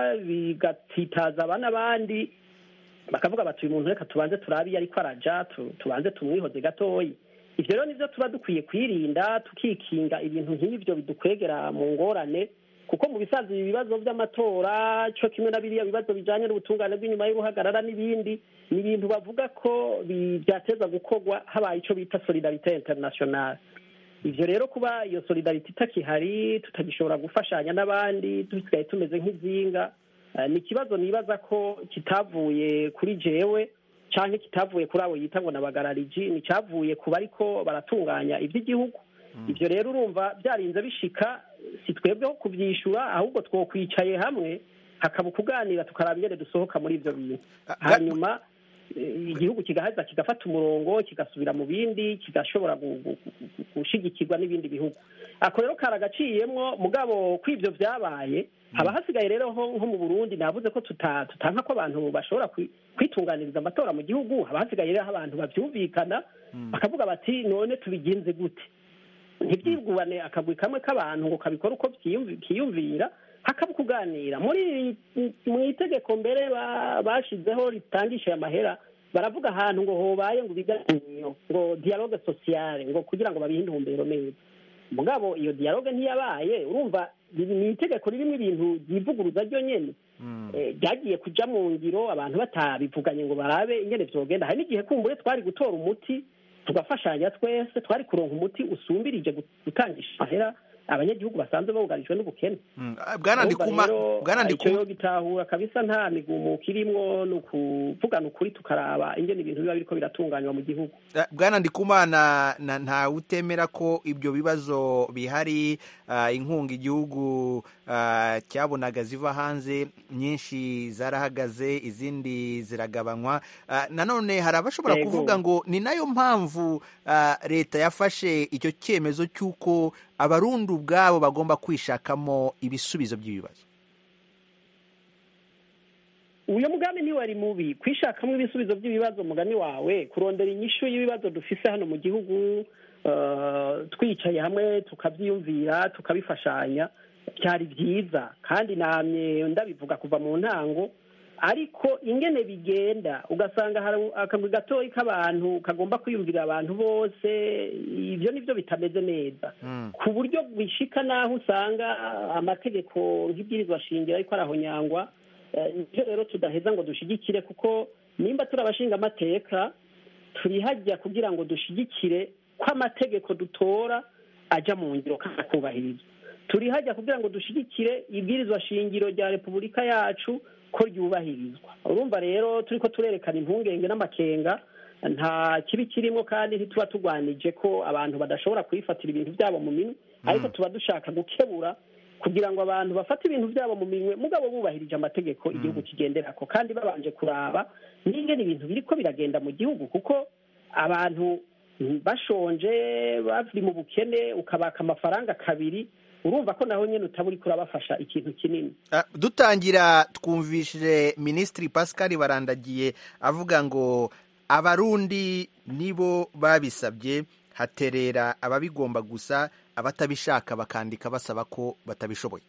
bigatitaza aba n'abandi bakavuga bati uyu muntu reka tubanze turabe iyo ariko araja tu- tubanze tumwihoze gatoyi ivyo rero nivyo tuba dukwiye kwirinda tukikinga ibintu nk'ivyo bidukwegera mu ngorane kuko mu bisanzwe ibi bibazo vy'amatora co kimwe na biriya bibazo bijanye n'ubutungane bw'inyuma y'uruhagarara n'ibindi ni ibintu bavuga ko bi- vyateza gukorwa habaye ico bita solidarite internationale ivyo rero kuba iyo solidarite itakihari tutagishobora gufashanya n'abandi dusigaye tumeze nk'izinga eh, ni ikibazo nibaza ko kitavuye kuri jewe canke kitavuye kuri abo yita ngo nabagarariji ni cavuye ku bariko baratunganya ivy'igihugu ivyo rero urumva byarinze bishika si twebweho kuvyishura ahubwo twokwicaye hamwe hakaba ukuganira tukaraba ingene dusohoka muri ivyo bintu hanyuma eh, igihugu kigaheza kigafata umurongo kigasubira mu bindi kigashobora gu- gu- gu- gushigikirwa n'ibindi bihugu ako rero karagaciyemwo mugabo ko ivyo vyabaye haba hasigaye rero ho nko mu burundi navuze ko tuta- tutanka ko abantu bashobora kwi- kwitunganiriza amatora mu gihugu haba hasigaye rero aho abantu bavyumvikana bakavuga bati none tubigenze gute ntibyigubane akagwi kamwe k'abantu ngo kabikore uko byiyumvi- kiyumvira hakaba kuganira muri mu itegeko mbere ba- bashizeho ritangisha amahera baravuga ahantu ngo hobaye ngo ibiganiro ngo dialogue sociale ngo kugira ngo babihe intumbero neza mugabo iyo dialogue ntiyabaye urumva riri- ni itegeko ririmo ibintu ryivuguruza ryo nyene Eh, ryagiye kuja mu ngiro abantu batabivuganye ngo barabe ingene vyogenda hari n'igihe kumbure twari gutora umuti tugafashanya twese twari kuronka umuti usumbirije gu- gutangisha amahera abanyagihugu basanzwe bugarijwe n'ubukene bwana ndikuma bwana icyo ndikuma yo gitahura kabisa nta migumuko irimwo ni ukuvugana ukuri tukaraba ingene ibintu biba biriko biratunganywa mu gihugu Eh, bwana ndikumana na ntawe utemera ko ibyo bibazo bihari ah, inkunga igihugu ah, cyabonaga ziva hanze nyinshi zarahagaze izindi ziragabanywa Ah, nanone hari abashobora Yego. kuvuga ngo ni nayo mpamvu ah, leta yafashe icyo cyemezo cy'uko abarundi ubwabo bagomba kwishakamo ibisubizo by'ibibazo uyu mugambi ntiwari mubi kwishakamo ibisubizo by'ibibazo mugani wawe kurondera inyishu y'ibibazo dufise hano mu gihugu eh, twicaye hamwe tukabyiyumvira tukabifashanya byari byiza kandi namye ndabivuga kuva mu ntango ariko ingene bigenda ugasanga hari akagwi gatoyi k'abantu kagomba kwiyumvira abantu bose ibyo nibyo bitameze neza ku buryo bishika n'aho usanga amategeko nk'ibwirizwa shingiro ariko arahonyangwa Eh, nivyo rero tudaheza ngo dushigikire kuko nimba turi abashinga amateka turi hajya kugira ngo dushigikire ko amategeko dutora aja mu ngiro kandi akubahirizwa turi hajya kugira ngo dushigikire ibwirizwa shingiro rya repubulika yacu ko ryubahirizwa urumva rero turiko turerekana impungenge n'amakenga nta kibi kirimo kandi ntituba tugwanije ko abantu badashobora kwifatira ibintu byabo mu minwe ariko tuba dushaka gukebura kugira ngo abantu bafate ibintu byabo mu minwe mugabo bubahirije amategeko igihugu kigenderako kandi babanje kuraba n'ingene ibintu biriko biragenda mu gihugu kuko abantu bashonje bari mu bukene ukabaka amafaranga kabiri urumva ko naho nyine utaba uriko urabafasha ikintu kinini Ah, dutangira twumvishije minisitiri pascal barandagiye avuga ngo abarundi nibo babisabye haterera ababigomba gusa abatabishaka bakandika basaba ko batabishoboye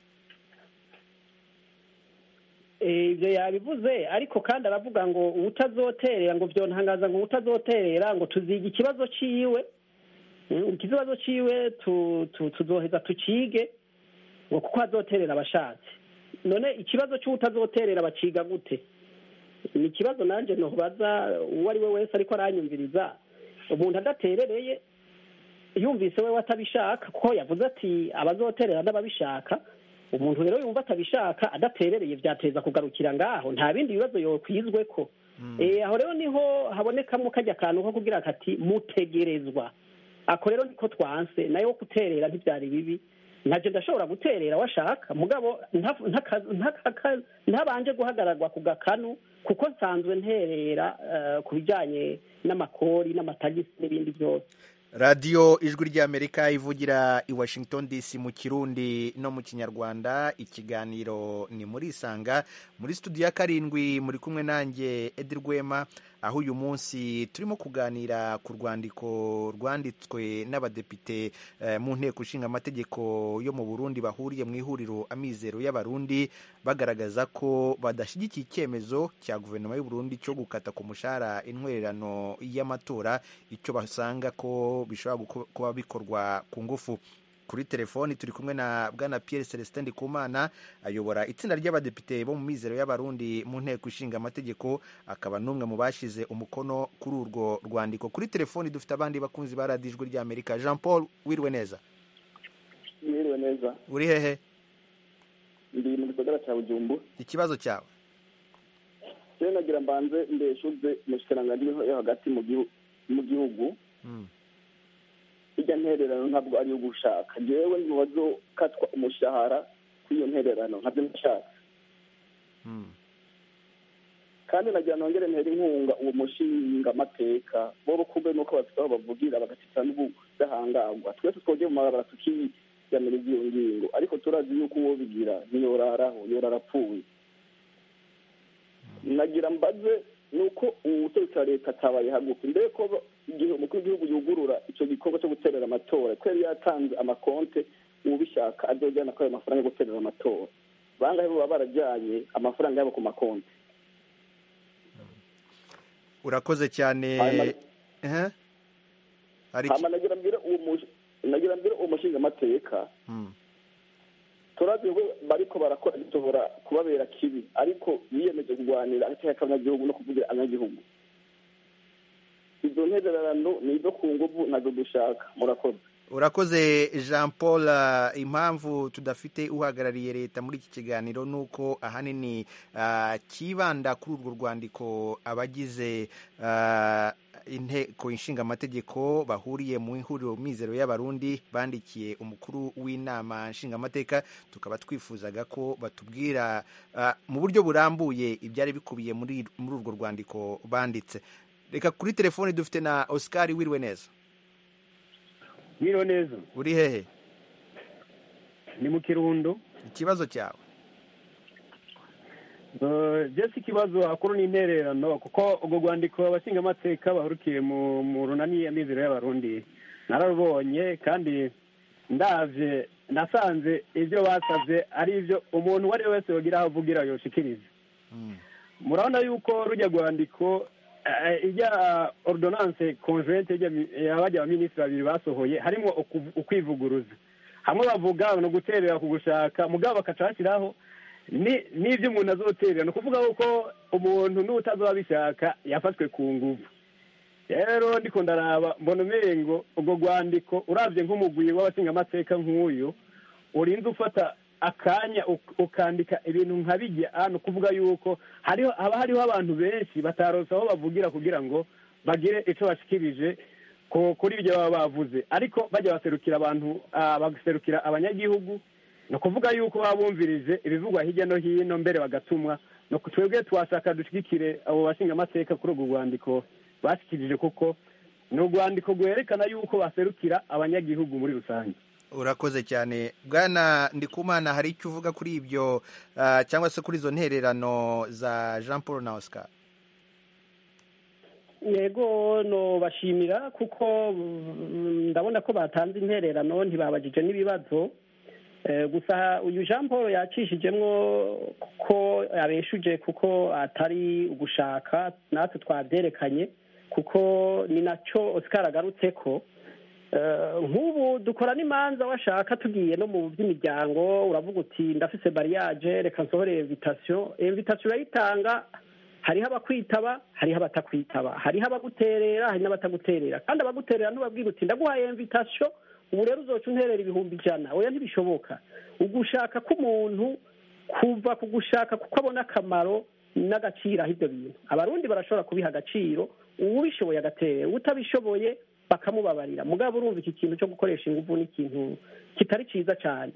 Eh, ibyo yabivuze ariko kandi aravuga ngo uwutazoterera ngo byontangaza ngo uwutazoterera ngo tuziga ikibazo ciwe Mm, ikibazo ciwe tu- tu- tuzoheza tucige ngo kuko azoterera abashatse none ikibazo c'uwutazoterera baciga gute ni ikibazo nanje nobaza uwo ari we wese ariko aranyumviriza umuntu adaterereye yumvise we atabishaka kuko yavuze ati abazoterera n'ababishaka umuntu rero yumva atabishaka adaterereye byateza kugarukira ngaho nta bindi bibazo yokwizwe ko Eh, aho rero niho habonekamo kajya akantu ko kugira kati mutegerezwa ako rero niko twanse nayo wo guterera ntibyari bibi ntabyo ndashobora guterera washaka mugabo nta- ntaka- ntaka- ntabanje guhagararwa ku gakanu kuko nsanzwe nterera eh, ku bijyanye n'amakori n'amatagisi n'ibindi byose radiyo ijwi ry'amerika ivugira i washington dc mu kirundi no mu kinyarwanda ikiganiro ni muri isanga muri studio ya karindwi muri kumwe nanjye edi rwema aho uyu munsi turimo kuganira ku rwandiko rwanditswe n'abadepite eh, mu nteko ishinga amategeko yo mu burundi bahuriye mu ihuriro amizero y'abarundi bagaragaza ko badashyigikiye icyemezo cya guverinoma y'u Burundi cyo gukata ku mushahara intwererano y'amatora icyo basanga ko bishobora guko- kuba bikorwa ku ngufu kuri telefoni turi kumwe na bwana Pierre Celestin Ndikumana ayobora itsinda ry'abadepite bo mu mizero y'abarundi mu nteko ishinga amategeko akaba n'umwe mu bashize umukono kuri urwo rwandiko kuri telefoni dufite abandi bakunzi ba radiyo ijwi ry'amerika jean paul wiriwe neza mwiriwe neza uri hehe ndi mu gisagara cya bujumbu ikibazo cyawe rero nagira mbanze mbeshuze umushikiranganji yo hagati mu gihu- mu gihugu Mm. irya ntererano ntabwo ari iyo gushaka jewe mu bazokatwa umushahara kw'iyo ntererano ntabyo ndashaka Mm. kandi nagira nongere ntera inkunga uwo mushinga amateka bo kumbe nuko bafite aho bavugira bagatitira n'ubudahangarwa twese twogeye mu mabarabara tukiyamiriza iyo ngingo ariko turazi yuko uwo bigira ntiyoraraho yorara apfuye nagira mbaze nuko ubutegetsi wa leta atabaye hagufi mbere ko ba- igihe umukuru w'igihugu yugurura icyo gikorwa cyo guterera amatora ko yari yatanze amakonte ubishaka azojyana kuri ayo mafaranga yo guterera amatora bangahe bo baba barajyanye amafaranga yabo ku makonti urakoze cyane Hanyuma- Ehe. hari iki- hama nagira mbwira uwo mush- nagira mbwira uwo mushinga amateka Mm. turazi ko bariko barakora gishobora kubabera kibi ariko biyemeje kurwanira agateka k'abanyagihugu no kuvugira abanyagihugu izo ntererano ni izo ku nguvu nazo dushaka murakoze urakoze jean paul ah, impamvu tudafite uhagarariye leta muri iki kiganiro ni uko ahanini ah, kibanda kuri urwo rwandiko abagize ah, inteko ishinga amategeko bahuriye mu ihuriro mizero y'abarundi bandikiye umukuru w'inama nshingamateka tukaba twifuzaga ko batubwira ah, mu buryo burambuye ibyari bikubiye muri muri urwo rwandiko banditse reka kuri telefoni dufite na oscar wiriwe neza mwiriwe neza uri hehe ni mu kirundo ikibazo cyawe Eh, jesi ikibazo hakuru ni intererano kuko urwo rwandiko abashingamateka bahurukiye mu mu runani amizero y'abarundi nararubonye kandi ndavye nasanze ibyo basavye ari ibyo umuntu uwo ari we wese yogira aho avugira yoshikiriza murabona yuko rujya rwandiko eh, ijya ordonance conjointe y'abajya abaminisitiri babiri basohoye harimo uku- ukwivuguruza hamwe bavuga no guterera ku gushaka mugabo bakaca bashyiraho ni- n'ibyo umuntu azoterera ni ukuvuga ko umuntu n'utazoba abishaka yafashwe ku nguvu rero ndiko ndaraba mbona umengo ubwo rwandiko urabye nk'umugwi w'abashingamateka nk'uyu urinze ufata akanya uk- ukandika ibintu nka bijya hano kuvuga yuko hariho haba hariho abantu benshi bataronse aho bavugira kugira ngo bagire icyo bashikirije ku- kuri ibyo baba bavuze ariko bajya baserukira abantu ah, bagaserukira abanyagihugu ni ukuvuga yuko baba bumvirije ibivugwa hirya no hino mbere bagatumwa no ku- twebwe twashaka dushigikire abo bashingamateka kuri urwo rwandiko bashyikirije kuko ni urwandiko rwerekana yuko baserukira abanyagihugu muri rusange urakoze cyane bwana ndikumana hari icyo uvuga kuri ibyo ah, cyangwa se kuri izo ntererano za jean paul na oscar yego no bashimira kuko mm, ndabona ko batanze intererano ntibabajije n'ibibazo Eh, gusa uyu jean paul yacishijemwo ko abeshuje kuko atari ugushaka natwe twabyerekanye kuko ni nacyo oscar agarutse ko Eh, nk'ubu dukora n'imanza washaka tugiye no mu by'imiryango uravuga uti ndafise bariyaje reka nsohore invitation invitation urayitanga hariho abakwitaba hariho abatakwitaba hariho abaguterera hari n'abataguterera kandi abaguterera ntubabwira uti ndaguhaye invitation ubu rero uzoca unterera ibihumbi ijana oya ntibishoboka ugushaka k'umuntu kuva ku gushaka kuko abona akamaro n'agaciro aho ibyo bintu abarundi barashobora kubiha agaciro uwubishoboye agaterera utabishoboye bakamubabarira mugabo urumva iki kintu cyo gukoresha ingufu ni ikintu kitari cyiza cyane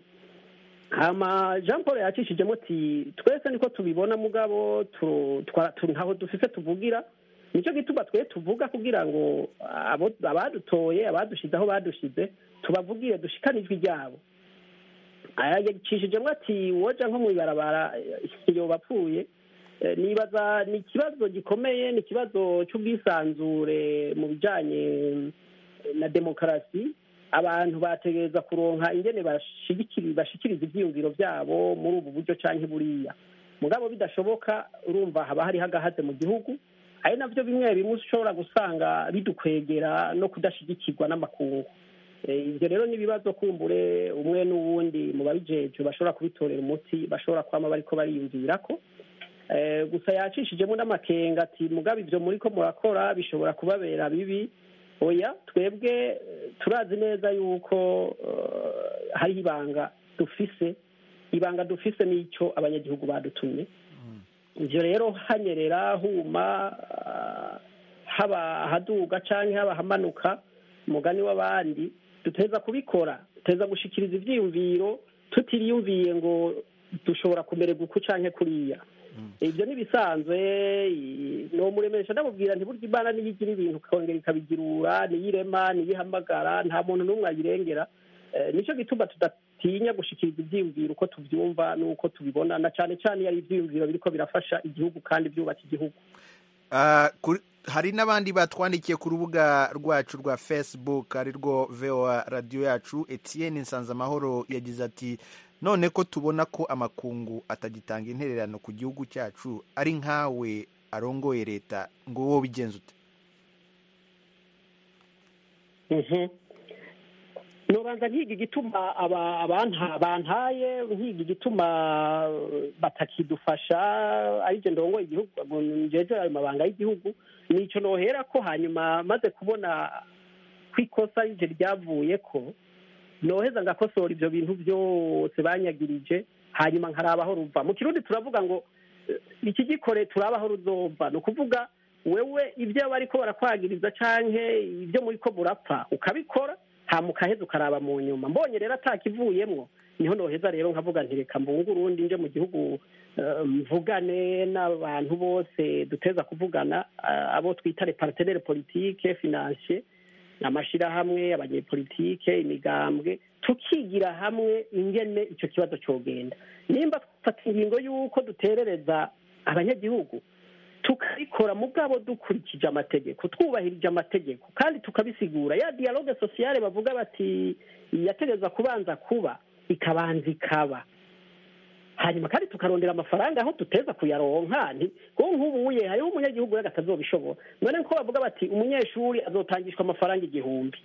hama jean paul yacishijemo ati twese niko tubibona mugabo tu- twa- tu- ntaho dufise tuvugira nicyo gituma twe tuvuga kugira ngo abo- abadutoye abadushize aho badushize tubavugire dushikane ijwi ryabo Aya yacishijemo ati woja nko mu ibarabara eh, yoba apfuye Eh, nibaza ni ikibazo gikomeye ni ikibazo cy'ubwisanzure mu bijyanye na demokarasi abantu bategereza kuronka ingene bashigikiri- bashikiriza ivyiyumviro vyabo muri ubu buryo canke buriya mugabo bidashoboka urumva haba hariho agahaze mu gihugu ari navyo bimwe bimwe ushobora gusanga bidukwegera no kudashigikirwa n'amakungu Eh, ivyo rero n'ibibazo kumbure umwe n'uwundi mu babijejwe bashobora kubitorera umuti bashobora kwama bariko bariyumvirako Eh, gusa yacishijemo n'amakenga ati mugabe ibyo muri ko murakora bishobora kubabera bibi oya twebwe eh, turazi neza yuko eh, hariho ibanga dufise ibanga dufise n'icyo abanyagihugu badutumye ivyo rero hanyerera huma ah, haba haduga canke haba hamanuka umugani w'abandi duteza kubikora duteza gushikiriza ivyiyumviro tutiriyumviye ngo dushobora kumererwa uku canke kuriya ibyo ntibisanzwe nomuremesha ndamubwira nti burya imana niyo igira ibintu ikongera ikabigirura niyo irema niyo ihamagara nta muntu n'umwe ayirengera Eh, nicyo gituma tudatinya gushikiriza ivyiyumviro uko tuvyumva n'uko tubibona na cane cane iyo ari ivyiyumviro biriko birafasha igihugu kandi byubaka igihugu Ah, kuri- hari n'abandi batwandikiye ku rubuga rwacu rwa facebook ari rwo voa radiyo yacu etienne nsanzamahoro yagize ati none ko tubona ko amakungu atagitanga intererano ku gihugu cyacu ari nkawe arongoye leta ngo wowe bigenza ute Mhm. nobanza nkiga igituma aba- abanta- bantaye nkiga igituma eh, batakidufasha arije ndongoye igihugu ngo njeje ayo mabanga y'igihugu nico nohera ko hanyuma maze kubona ko ikosa rije ryavuye ko noheza ngakosora ivyo bintu byose banyagirije hanyuma nkaraba aho ruva mu kirundi turavuga ngo eh, iki gikore turaba aho ruzova ni ukuvuga wewe ibyo bariko barakwagiriza canke ibyo muriko murapfa ukabikora hama ukaheza ukaraba mu nyuma mbonye rero atakivuyemwo niho noheza rero nkavuga nti reka mbunge urundi nje mu gihugu eh, mvugane n'abantu bose duteza kuvugana eh, abo twita les partenaires politike financier amashirahamwe abanyepolitike imigambwe tukigira hamwe ingene ico kibazo cogenda nimba twafata ingingo y'uko duterereza abanyagihugu tukabikora mugabo dukurikije amategeko twubahirije amategeko kandi tukabisigura ya dialogue sociale bavuga bati yategereza kubanza kuba ikabanza ikaba hanyuma kandi tukarondera amafaranga aho duteza kuyaronka nti kuko nk'ubuye hariho umunyagihugu rero atazobishobora none ko bavuga bati umunyeshuri azotangishwa amafaranga igihumbi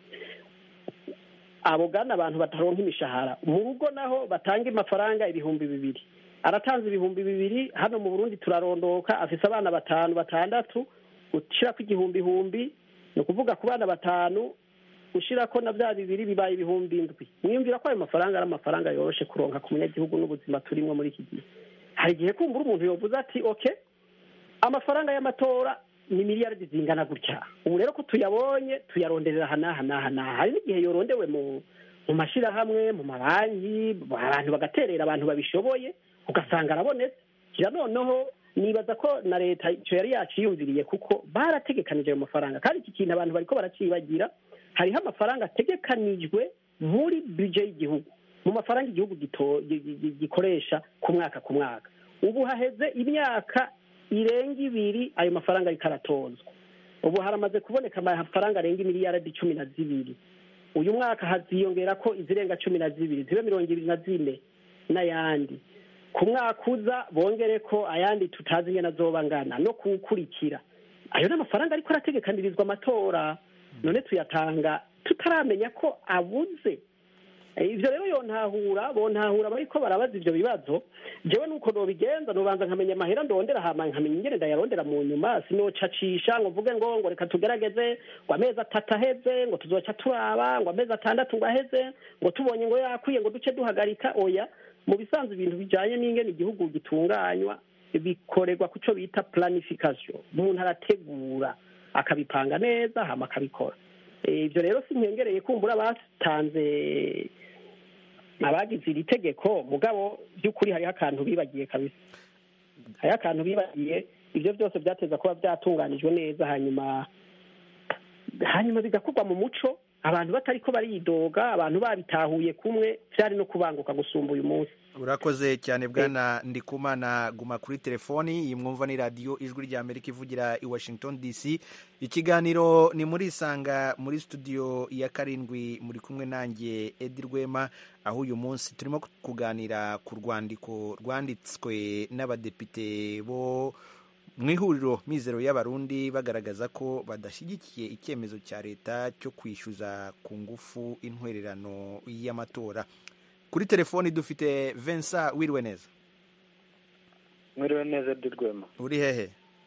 abo gana abantu bataronka imishahara mu rugo naho batanga amafaranga ibihumbi bibiri aratanze ibihumbi bibiri hano mu burundi turarondoka afise abana batanu batandatu ushirako igihumbi ihumbi ni ukuvuga ku bana batanu ushirako na bya bibiri bibaye ibihumbi indwi mwiyumvira ko ayo mafaranga ari amafaranga yoroshe kuronka ku munyagihugu n'ubuzima turimwo muri iki gihe hari igihe kumbura umuntu yovuze ati oke amafaranga y'amatora ni miliyaridi zingana gutya ubu rero ko tuyabonye tuyaronderera aha n'aha n'aha n'aha hari n'igihe yorondewe mu mu mashyirahamwe mu mabanki abantu bagaterera abantu babishoboye ugasanga arabonetse kira noneho nibaza ko na leta icyo yari yaciyumviriye kuko barategekanije ayo mafaranga kandi iki kintu abantu bariko baracibagira hariho amafaranga ategekanijwe muri bije y'igihugu mu mafaranga igihugu gito- gi- gi- gikoresha ku mwaka ku mwaka ubu haheze imyaka irenga ibiri ayo mafaranga ariko aratozwa ubu haramaze kuboneka amafaranga arenga imiliyaradi cumi na zibiri uyu mwaka haziyongera ko izirenga cumi na zibiri zibe mirongo ibiri na zine n'ayandi ku mwaka uza bongere ko ayandi tutazi ingene azoba angana no kuwukurikira ayo ni amafaranga ariko arategekanirizwa amatora none tuyatanga tutaramenya ko abuze Eh, ivyo rero yontahura bontahura bariko barabaza ivyo bibazo jewe nuko nobigenza nobanza nkamenya amahera ndondera hama nkamenya ingene ndayarondera mu nyuma sinocacisha ngo mvuge ngo ngo reka tugerageze ngo amezi atatu aheze ngo tuzoca turaba ngo amezi atandatu ngo aheze ngo tubonye ngo yakwiye ngo duce duhagarika oya mu bisanzwe ibintu bijanye n'ingene igihugu gitunganywa bikorerwa ku co bita planification umuntu arategura akabipanga neza hama akabikora Eh, ivyo rero sinkengereye kumbura batanze abagize iri tegeko mugabo by'ukuri hariho akantu bibagiye kabisa hariho akantu bibagiye ibyo byose byateza kuba byatunganijwe neza hanyuma hanyuma bigakorwa mu muco abantu batariko baridoga abantu babitahuye kumwe byari no kubanguka gusumba uyu munsi urakoze cyane bwana ndikumana guma kuri telefoni iyi mwumva ni radiyo ijwi rya amerika ivugira i washington dc ikiganiro ni muri isanga muri studio ya karindwi muri kumwe nanjye edi rwema aho uyu munsi turimo kuganira ku rwandiko rwanditswe n'abadepite bo mu ihuriro mizero y'abarundi bagaragaza ko badashyigikiye icyemezo cya leta cyo kwishyuza ku ngufu intwererano y'amatora kuri telefoni dufite Vincent wiriwe neza mwiriwe neza di rwema uri hehe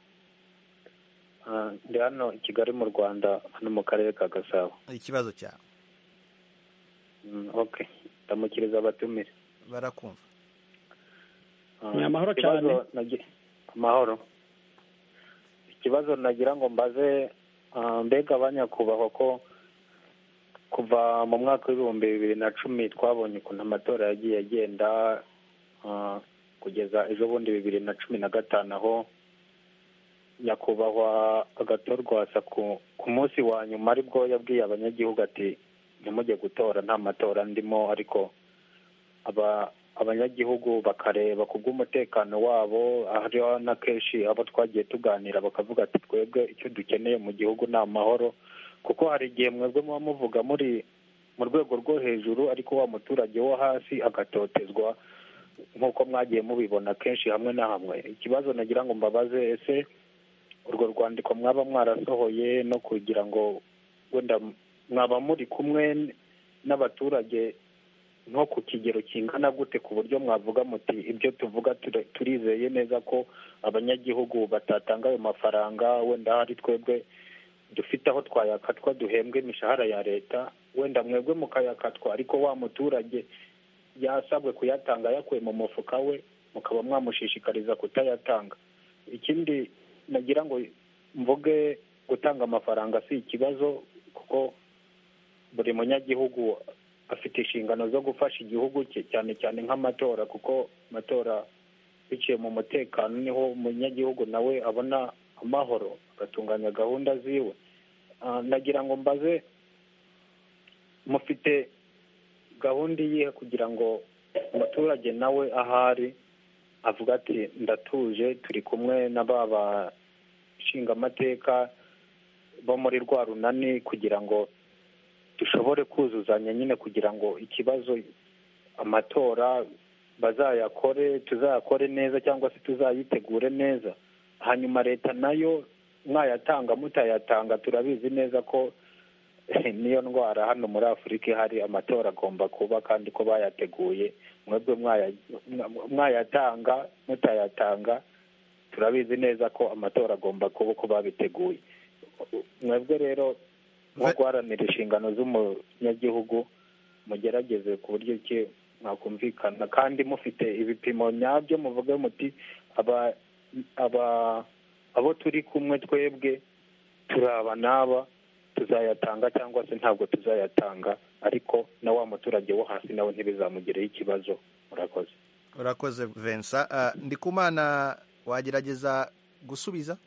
Ah, ndi hano i kigali mu rwanda hano mu karere ka gasabo ikibazo cyawe Mm, okay ndamukiriza abatumire barakumva Ah, Ni amahoro ikibazo cyane. nagi- amahoro ikibazo nagira ngo mbaze ah, mbega abanyakubahwa ko kuva mu mwaka w'ibihumbi bibiri na cumi twabonye ukuntu amatora yagiye agenda ah, kugeza ejo bundi bibiri na cumi na gatanu aho nyakubahwa agatorwasa ku ku munsi wa nyuma aribwo yabwiye abanyagihugu ati ntimujye gutora nta matora ndimo ariko aba abanyagihugu bakareba ku bw'umutekano wabo hariho na kenshi abo twagiye tuganira bakavuga ati twebwe icyo dukeneye mu gihugu ni amahoro kuko hari igihe mwebwe muba muvuga muri mu rwego rwo hejuru ariko wa muturage wo hasi agatotezwa nk'uko mwagiye mubibona kenshi hamwe na hamwe ikibazo nagira ngo mbabaze ese urwo rwandiko mwaba mwarasohoye no kugira ngo wenda mwaba muri kumwe n'abaturage nko ku kigero kingana gute ku buryo mwavuga muti ibyo tuvuga ture- turizeye neza ko abanyagihugu batatanga ayo mafaranga wenda hari twebwe dufite aho twayakatwa duhembwe imishahara ya leta wenda mwebwe mukayakatwa ariko wa muturage yasabwe kuyatanga yakuye mu mufuka we mukaba mwamushishikariza kutayatanga ikindi nagira ngo mvuge gutanga amafaranga si ikibazo kuko buri munyagihugu afite inshingano zo gufasha igihugu cye cyane cyane nk'amatora kuko amatora biciye mu mutekano niho umunyagihugu nawe abona amahoro agatunganya gahunda ziwe Ah, nagira ngo mbaze mufite gahunda iyihe kugira ngo umuturage nawe ahari avuga ati ndatuje turi kumwe na ba bashingamateka bo muri rwa runani kugira ngo dushobore kuzuzanya nyine kugira ngo ikibazo amatora bazayakore tuzayakore neza cyangwa se tuzayitegure neza hanyuma leta nayo mwayatanga mutayatanga turabizi neza ko niyo ndwara hano muri afurika ihari amatora agomba kuba kandi ko bayateguye mwebwe mwayatanga mutayatanga turabizi neza ko amatora agomba kuba uko babiteguye mwebwe rero nko guharanira inshingano z'umunyagihugu mugerageze ku buryo ki mwakumvikana kandi mufite ibipimo nyabyo muvuge muti aba aba abo turi kumwe twebwe turaba n'aba tuzayatanga cyangwa se ntabwo tuzayatanga ariko na wa muturage wo hasi nawe ntibizamugireho ikibazo murakoze urakoze Vincent ndikumana wagerageza gusubiza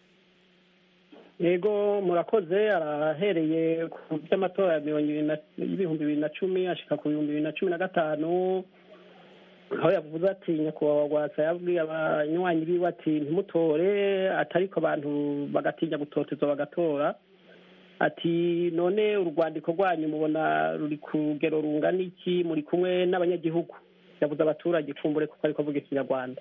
yego murakoze arahereye ku by'amatora y'ibihumbi bibiri na cumi ashika ku bihumbi bibiri na cumi na gatanu aho yavuze ati nyakubahwa rwasa yabwiye abanywanyi biwe ati ntimutore atariko abantu bagatinya gutotezwa bagatora ati none urwandiko rwanyu mubona ruri ku rugero rungana iki muri kumwe n'abanyagihugu yavuze abaturage kumbure kuko ariko avuga ikinyarwanda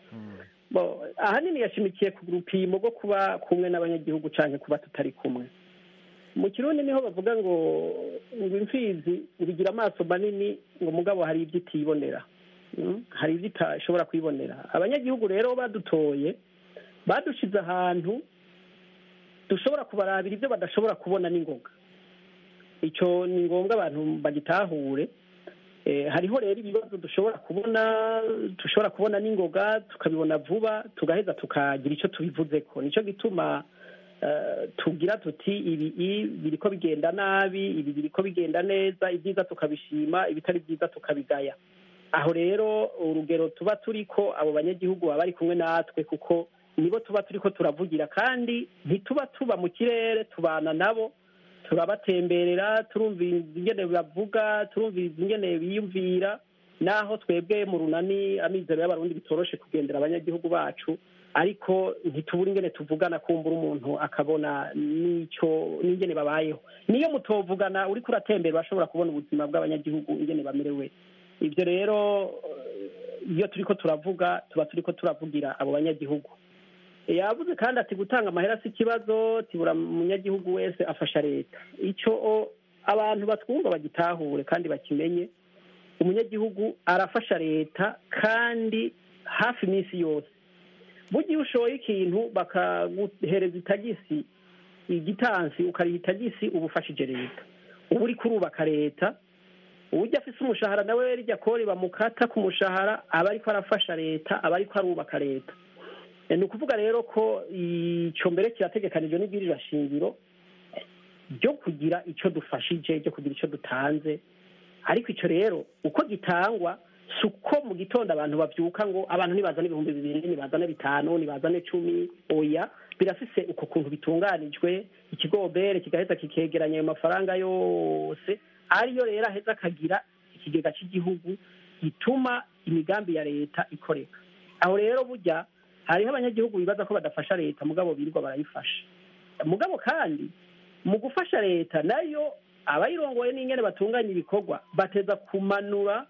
ahanini yashimikiye ku rupimo rwo kuba kumwe n'abanyagihugu cyane kuba tutari kumwe mu kirundi niho bavuga ngo ngo imfizi ibigira amaso manini ngo mugabo hari ibyo itibonera hari ibyo itashobora kwibonera abanyagihugu rero badutoye badushize ahantu dushobora kubarabira ibyo badashobora kubona n'ingoga icyo ni ngombwa abantu bagitahure hariho rero ibibazo dushobora kubona dushobora kubona n'ingoga tukabibona vuba tugaheza tukagira icyo tubivuze ko nicyo gituma tugira tuti ibi biri ko bigenda nabi ibi biri ko bigenda neza ibyiza tukabishima ibitari byiza tukabigaya aho rero urugero tuba turi ko abo banyagihugu baba bari kumwe natwe kuko nibo tuba turi ko turavugira kandi ntituba tuba mu kirere tubana nabo turabatemberera turumviriza ingene bavuga turumviriza ingene biyumvira naho twebwe mu runani amizero y'abarundi bitoroshe kugendera abanyagihugu bacu ariko ntitubura ingene tuvugana kumbura umuntu akabona n'icyo n'ingene babayeho niyo mutovugana uriko uratembera urashobora kubona ubuzima bw'abanyagihugu ingene bamerewe ibyo rero iyo turiko turavuga tuba turiko turavugira abo banyagihugu yavuze kandi ati gutanga amahera si ikibazo tibura umunyagihugu wese afasha leta icyo abantu batwumva bagitahure kandi bakimenye umunyagihugu arafasha leta kandi hafi iminsi yose bugiye ushoye ikintu bakaguhereza itagisi igitansi ukariha itagisi uba ufashije leta uba uri kurubaka leta ujya afise umushahara nawe rijya kori bamukata ku mushahara aba ariko arafasha leta aba ariko arubaka leta ni ukuvuga rero ko icyo mbere kirategekanijwe n'ibwirira shingiro ryo kugira icyo dufashije ryo kugira icyo dutanze ariko icyo rero uko gitangwa si uko mu gitondo abantu babyuka ngo abantu ntibazane ibihumbi bibiri ntibazane bitanu ntibazane cumi oya birafise uko kuntu bitunganijwe ikigobere kigaheza kikegeranya ayo mafaranga yose ariyo rero aheza akagira ikigega cy'igihugu gituma imigambi ya leta ikoreka aho rero burya hariho abanyagihugu bibaza ko badafasha leta mugabo birirwa barayifasha mugabo kandi mu gufasha leta nayo abayirongoye n'ingene batunganya ibikorwa bateza kumanura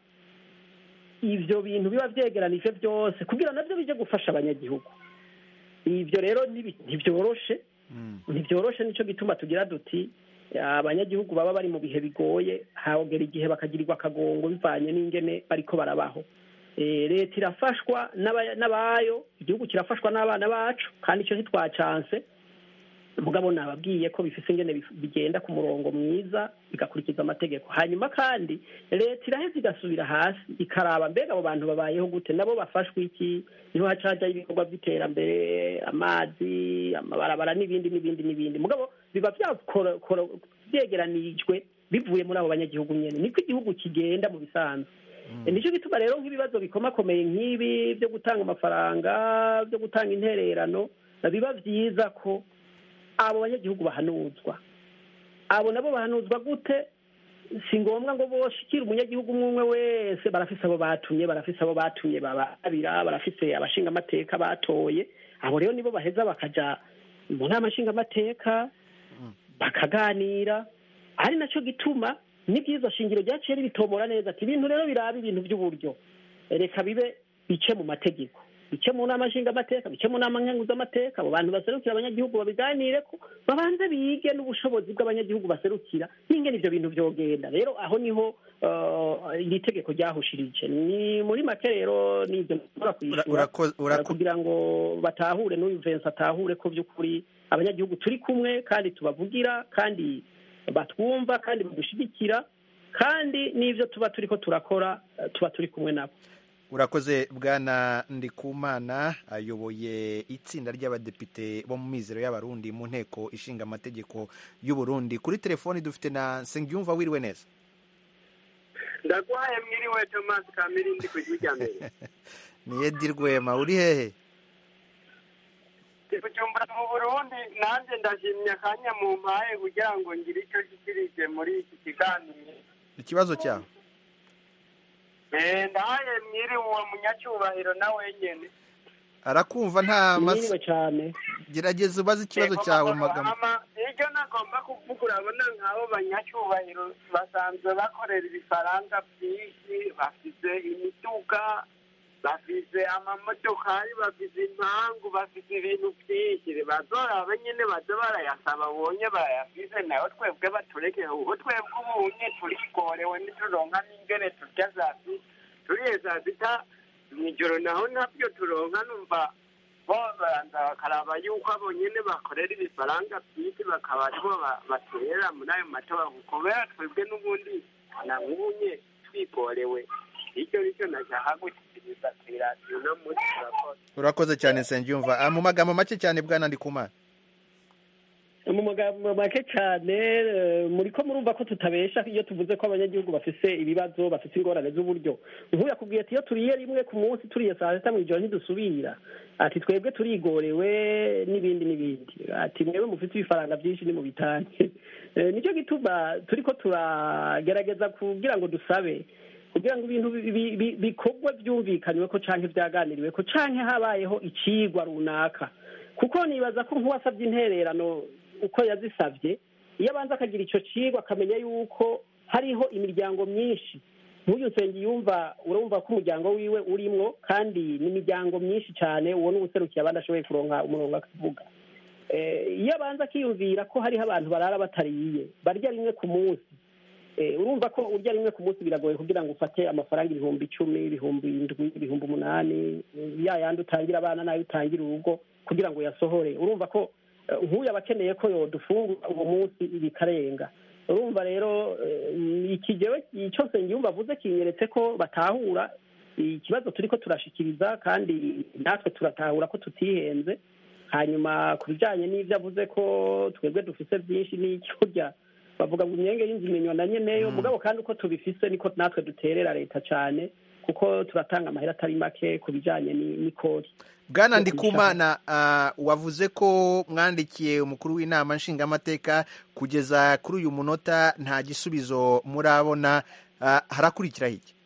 ibyo bintu biba byegeranije byose kugira nabyo bijye gufasha abanyagihugu ibyo rero ntibyoroshe ntibyoroshe nicyo gituma tugira duti abanyagihugu baba bari mu bihe bigoye hagera igihe bakagirirwa akagongo bivanye n'ingene bariko barabaho leta irafashwa n'abayo igihugu kirafashwa n'abana bacu kandi icyo ntitwacanse mugabo nababwiye ko bifise ingene bigenda ku murongo mwiza bigakurikiza amategeko hanyuma kandi leta iraheza igasubira hasi ikaraba mbega abo bantu babayeho gute nabo bafashwe iki niho haca hajyaho ibikorwa by'iterambere amazi amabarabara n'ibindi n'ibindi n'ibindi mugabo biba byegeranijwe bivuye muri abo banyagihugu nyine niko igihugu kigenda mu bisanzwe nicyo gituma rero nk'ibibazo bikomakomeye nk'ibi byo gutanga amafaranga byo gutanga intererano biba byiza ko abo banyagihugu bahanuzwa abo nabo bahanuzwa gute si ngombwa ngo boshikire umunyagihugu umwe umwe wese barafise abo batumye barafise abo batumye bababira barafise abashinga amateka batoye abo rero nibo baheza bakaja mu nama nshingamateka bakaganira ari nacyo gituma n'ibyiza shingiro ryaciye ribitomora neza ati ibintu rero biraba ibintu by'uburyo reka bibe bice mu mategeko bice mu nama nshingamateka bice mu nama nkenguzamateka abo bantu baserukira abanyagihugu babiganire ko babanze bige n'ubushobozi bw'abanyagihugu baserukira n'ingene ivyo bintu vyogenda rero aho niho uh, iri tegeko ryahushirije ni muri make rero nivyo nshobora kwishura urako- urako- uh, kugira ngo batahure n'uyu Vincent atahure ko vy'ukuri abanyagihugu turi kumwe kandi tubavugira kandi batwumva kandi badushigikira kandi n'ivyo tuba turiko turakora uh, tuba turi kumwe nabo urakoze bwana ndikumana ayoboye itsinda ry'abadepite bo mu mizero y'abarundi mu nteko ishinga amategeko y'uburundi kuri telefoni dufite na nsengiyumva wiriwe neza ndagwaye mwiriwe tomasi kamirindi ku ijwi rya mbere ni edi rwema uri hehe ndi kujumbura mu burundi nanjye ndashimye akanya mu mpaye kugira ngo ngire icyo nshyikirije muri iki kiganiro ikibazo cyawe Eh, ndahaye mwiriwe uwo munyacyubahiro na wenyene arakumva nta mas- Mwiriwe cyane gerageza ubaze ikibazo cyawe mu magambo ama iryo nagomba kuvuga urabona nk'abo banyacyubahiro basanzwe bakorera ibifaranga byinshi bafise imiduga bafise amamodokari bafise impangu bafise ibintu byinshi bazoraba nyene baze barayasaba bonye barayafise nayo twebwe baturekeye ubu twebwe ubunye turigorewe ntituronka n'ingene turya saa sita turiye saa sita mw'ijoro naho ntabyo turonka numva bo baranza bakaraba yuko abo nyene bakorera ibifaranga byinshi bakaba aribo ba- baterera muri ayo matora kubera twebwe n'ubundi na nk'ubunye twigorewe icyo nicyo nashaka gushyikiriza ku iradiyo no muri turakoze urakoze cyane nsengiyumva Ah, mu magambo make cyane bwana ndikumana mu magambo make cyane eh, muri ko murumva ko tutabesha iyo tuvuze ko abanyagihugu bafise ibibazo bafise ingorane z'uburyo nk'uyu yakubwiye ati iyo turiye rimwe ku munsi turiye saa sita mu ijoro ntidusubira ati twebwe turigorewe n'ibindi n'ibindi ati mwebwe mufite ibifaranga byinshi ni mu bitange Eh, nicyo gituma turiko turagerageza kugira ngo dusabe kugira ngo ibintu bi- bi- bi- bikorwe byumvikanywe ko canke vyaganiriwe ko canke habayeho icigwa runaka kuko nibaza ko nk'uwasabye intererano uko yazisabye iyo abanza akagira ico cigwa akamenya yuko hariho imiryango myinshi nk'uyu nsengi yumva urumva ko umuryango wiwe urimwo kandi ni imiryango myinshi cyane uwo ni uwuserukiye abandi ashoboye kuronka umurongo akavuga Eh, iyo abanza akiyumvira ko hariho abantu barara batariye barya rimwe ku munsi Eh, urumva ko urya rimwe ku munsi biragoye kugira ngo ufate amafaranga ibihumbi icumi ibihumbi indwi ibihumbi umunani eh, ya yandi utangira abana nayo utangira urugo kugira ngo yasohore urumva ko eh, nk'uyu aba akeneye ko yodufungura uwo munsi bikarenga urumva rero eh, iki jewe icyo nsengiyumva avuze kinyeretse ko batahura ikibazo turiko turashikiriza kandi natwe turatahura ko tutihenze hanyuma ku bijyanye n'ibyo avuze ko twebwe dufise byinshi n'iki burya bavuga ngo imyenge y'inzu imenywa na nyeneyo mugabo kandi uko tubifise niko natwe duterera leta cyane kuko turatanga amahera atari make ku bijyanye ni- n'ikori bwana Yo ndikumana ah, wavuze ko mwandikiye umukuru w'inama nshingamateka kugeza kuri uyu munota nta gisubizo murabona Ah, harakurikiraho iki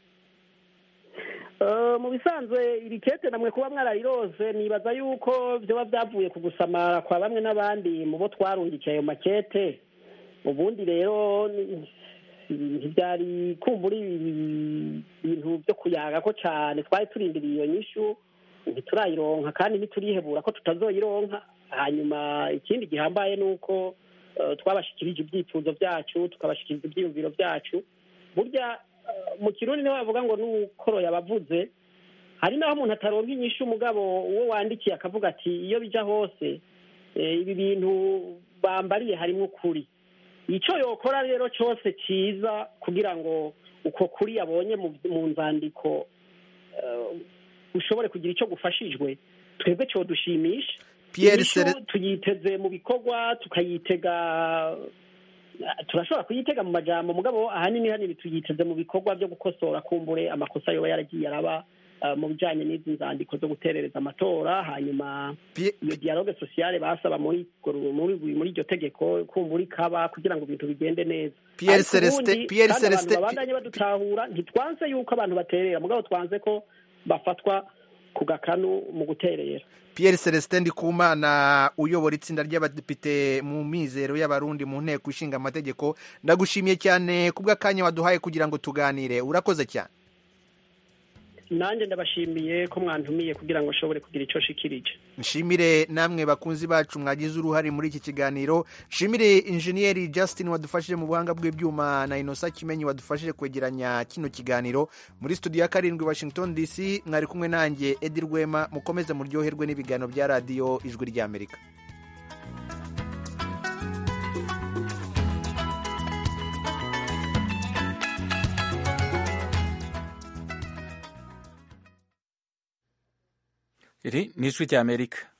Eh, mu bisanzwe iri kete namwe kuba mwararirose nibaza yuko vyoba vyavuye ku gusamara kwa bamwe n'abandi mu bo twarungikiye ayo makete ubundi rero ni- ntivyari kumbura ibi- ibintu vyo kuyaga ko cane twari turindiriye iyo nyishu ntiturayironka kandi ntiturihebura ko tutazoyironka hanyuma ikindi gihambaye ni uko eh, twabashikirije ibyifuzo vyacu tukabashikiriza ivyiyumviro vyacu burya eh, mu kirundi niho bavuga ngo n'ukoro yabavuze hari naho umuntu ataronka inyishu umugabo uwo wandikiye akavuga ati iyo bija hose eh, ibi bintu bambariye harimo ukuri icyo yokora rero cyose cyiza kugira ngo uko kuri yabonye mu mu nzandiko eh, ushobore kugira icyo gufashijwe twebwe cyo dushimisha Pierre Inyishu Cere- tuyiteze mu bikorwa tukayitega turashobora kuyitega mu majambo mugabo ahanini hanini tuyiteze mu bikorwa byo gukosora kumbure amakosa yoba yaragiye araba eh, mu bijanye n'izi nzandiko zo guterereza amatora hanyuma iyo dialogue sociale basaba muri muri muri iryo tegeko kumbura ikaba kugira ngo ibintu bigende neza Pierre Ariko Celestin- ubundi Pierre kandi abantu Celestin- babandanye badutahura ntitwanse yuko abantu baterera mugabo twanze ko bafatwa ku gakanu mu guterera Pierre Celestin Ndikumana uyobora itsinda ry'abadepite mu mizero y'abarundi mu nteko ishinga amategeko ndagushimiye cyane kubw'akanya waduhaye kugira ngo tuganire urakoze cyane nanjye ndabashimiye ko mwantumiye kugira ngo nshobore kugira icyo nshikirije nshimire namwe bakunzi bacu mwagize uruhare muri iki kiganiro nshimire injeniyeri Justin wadufashije mu buhanga bw'ibyuma na inosa kimenyi wadufashije kwegeranya kino kiganiro muri studio ya karindwi washington dc mwari kumwe nanjye edi rwema mukomeze muryoherwe n'ibiganiro bya radiyo ijwi ry'amerika iri ni ijwi ry'amerika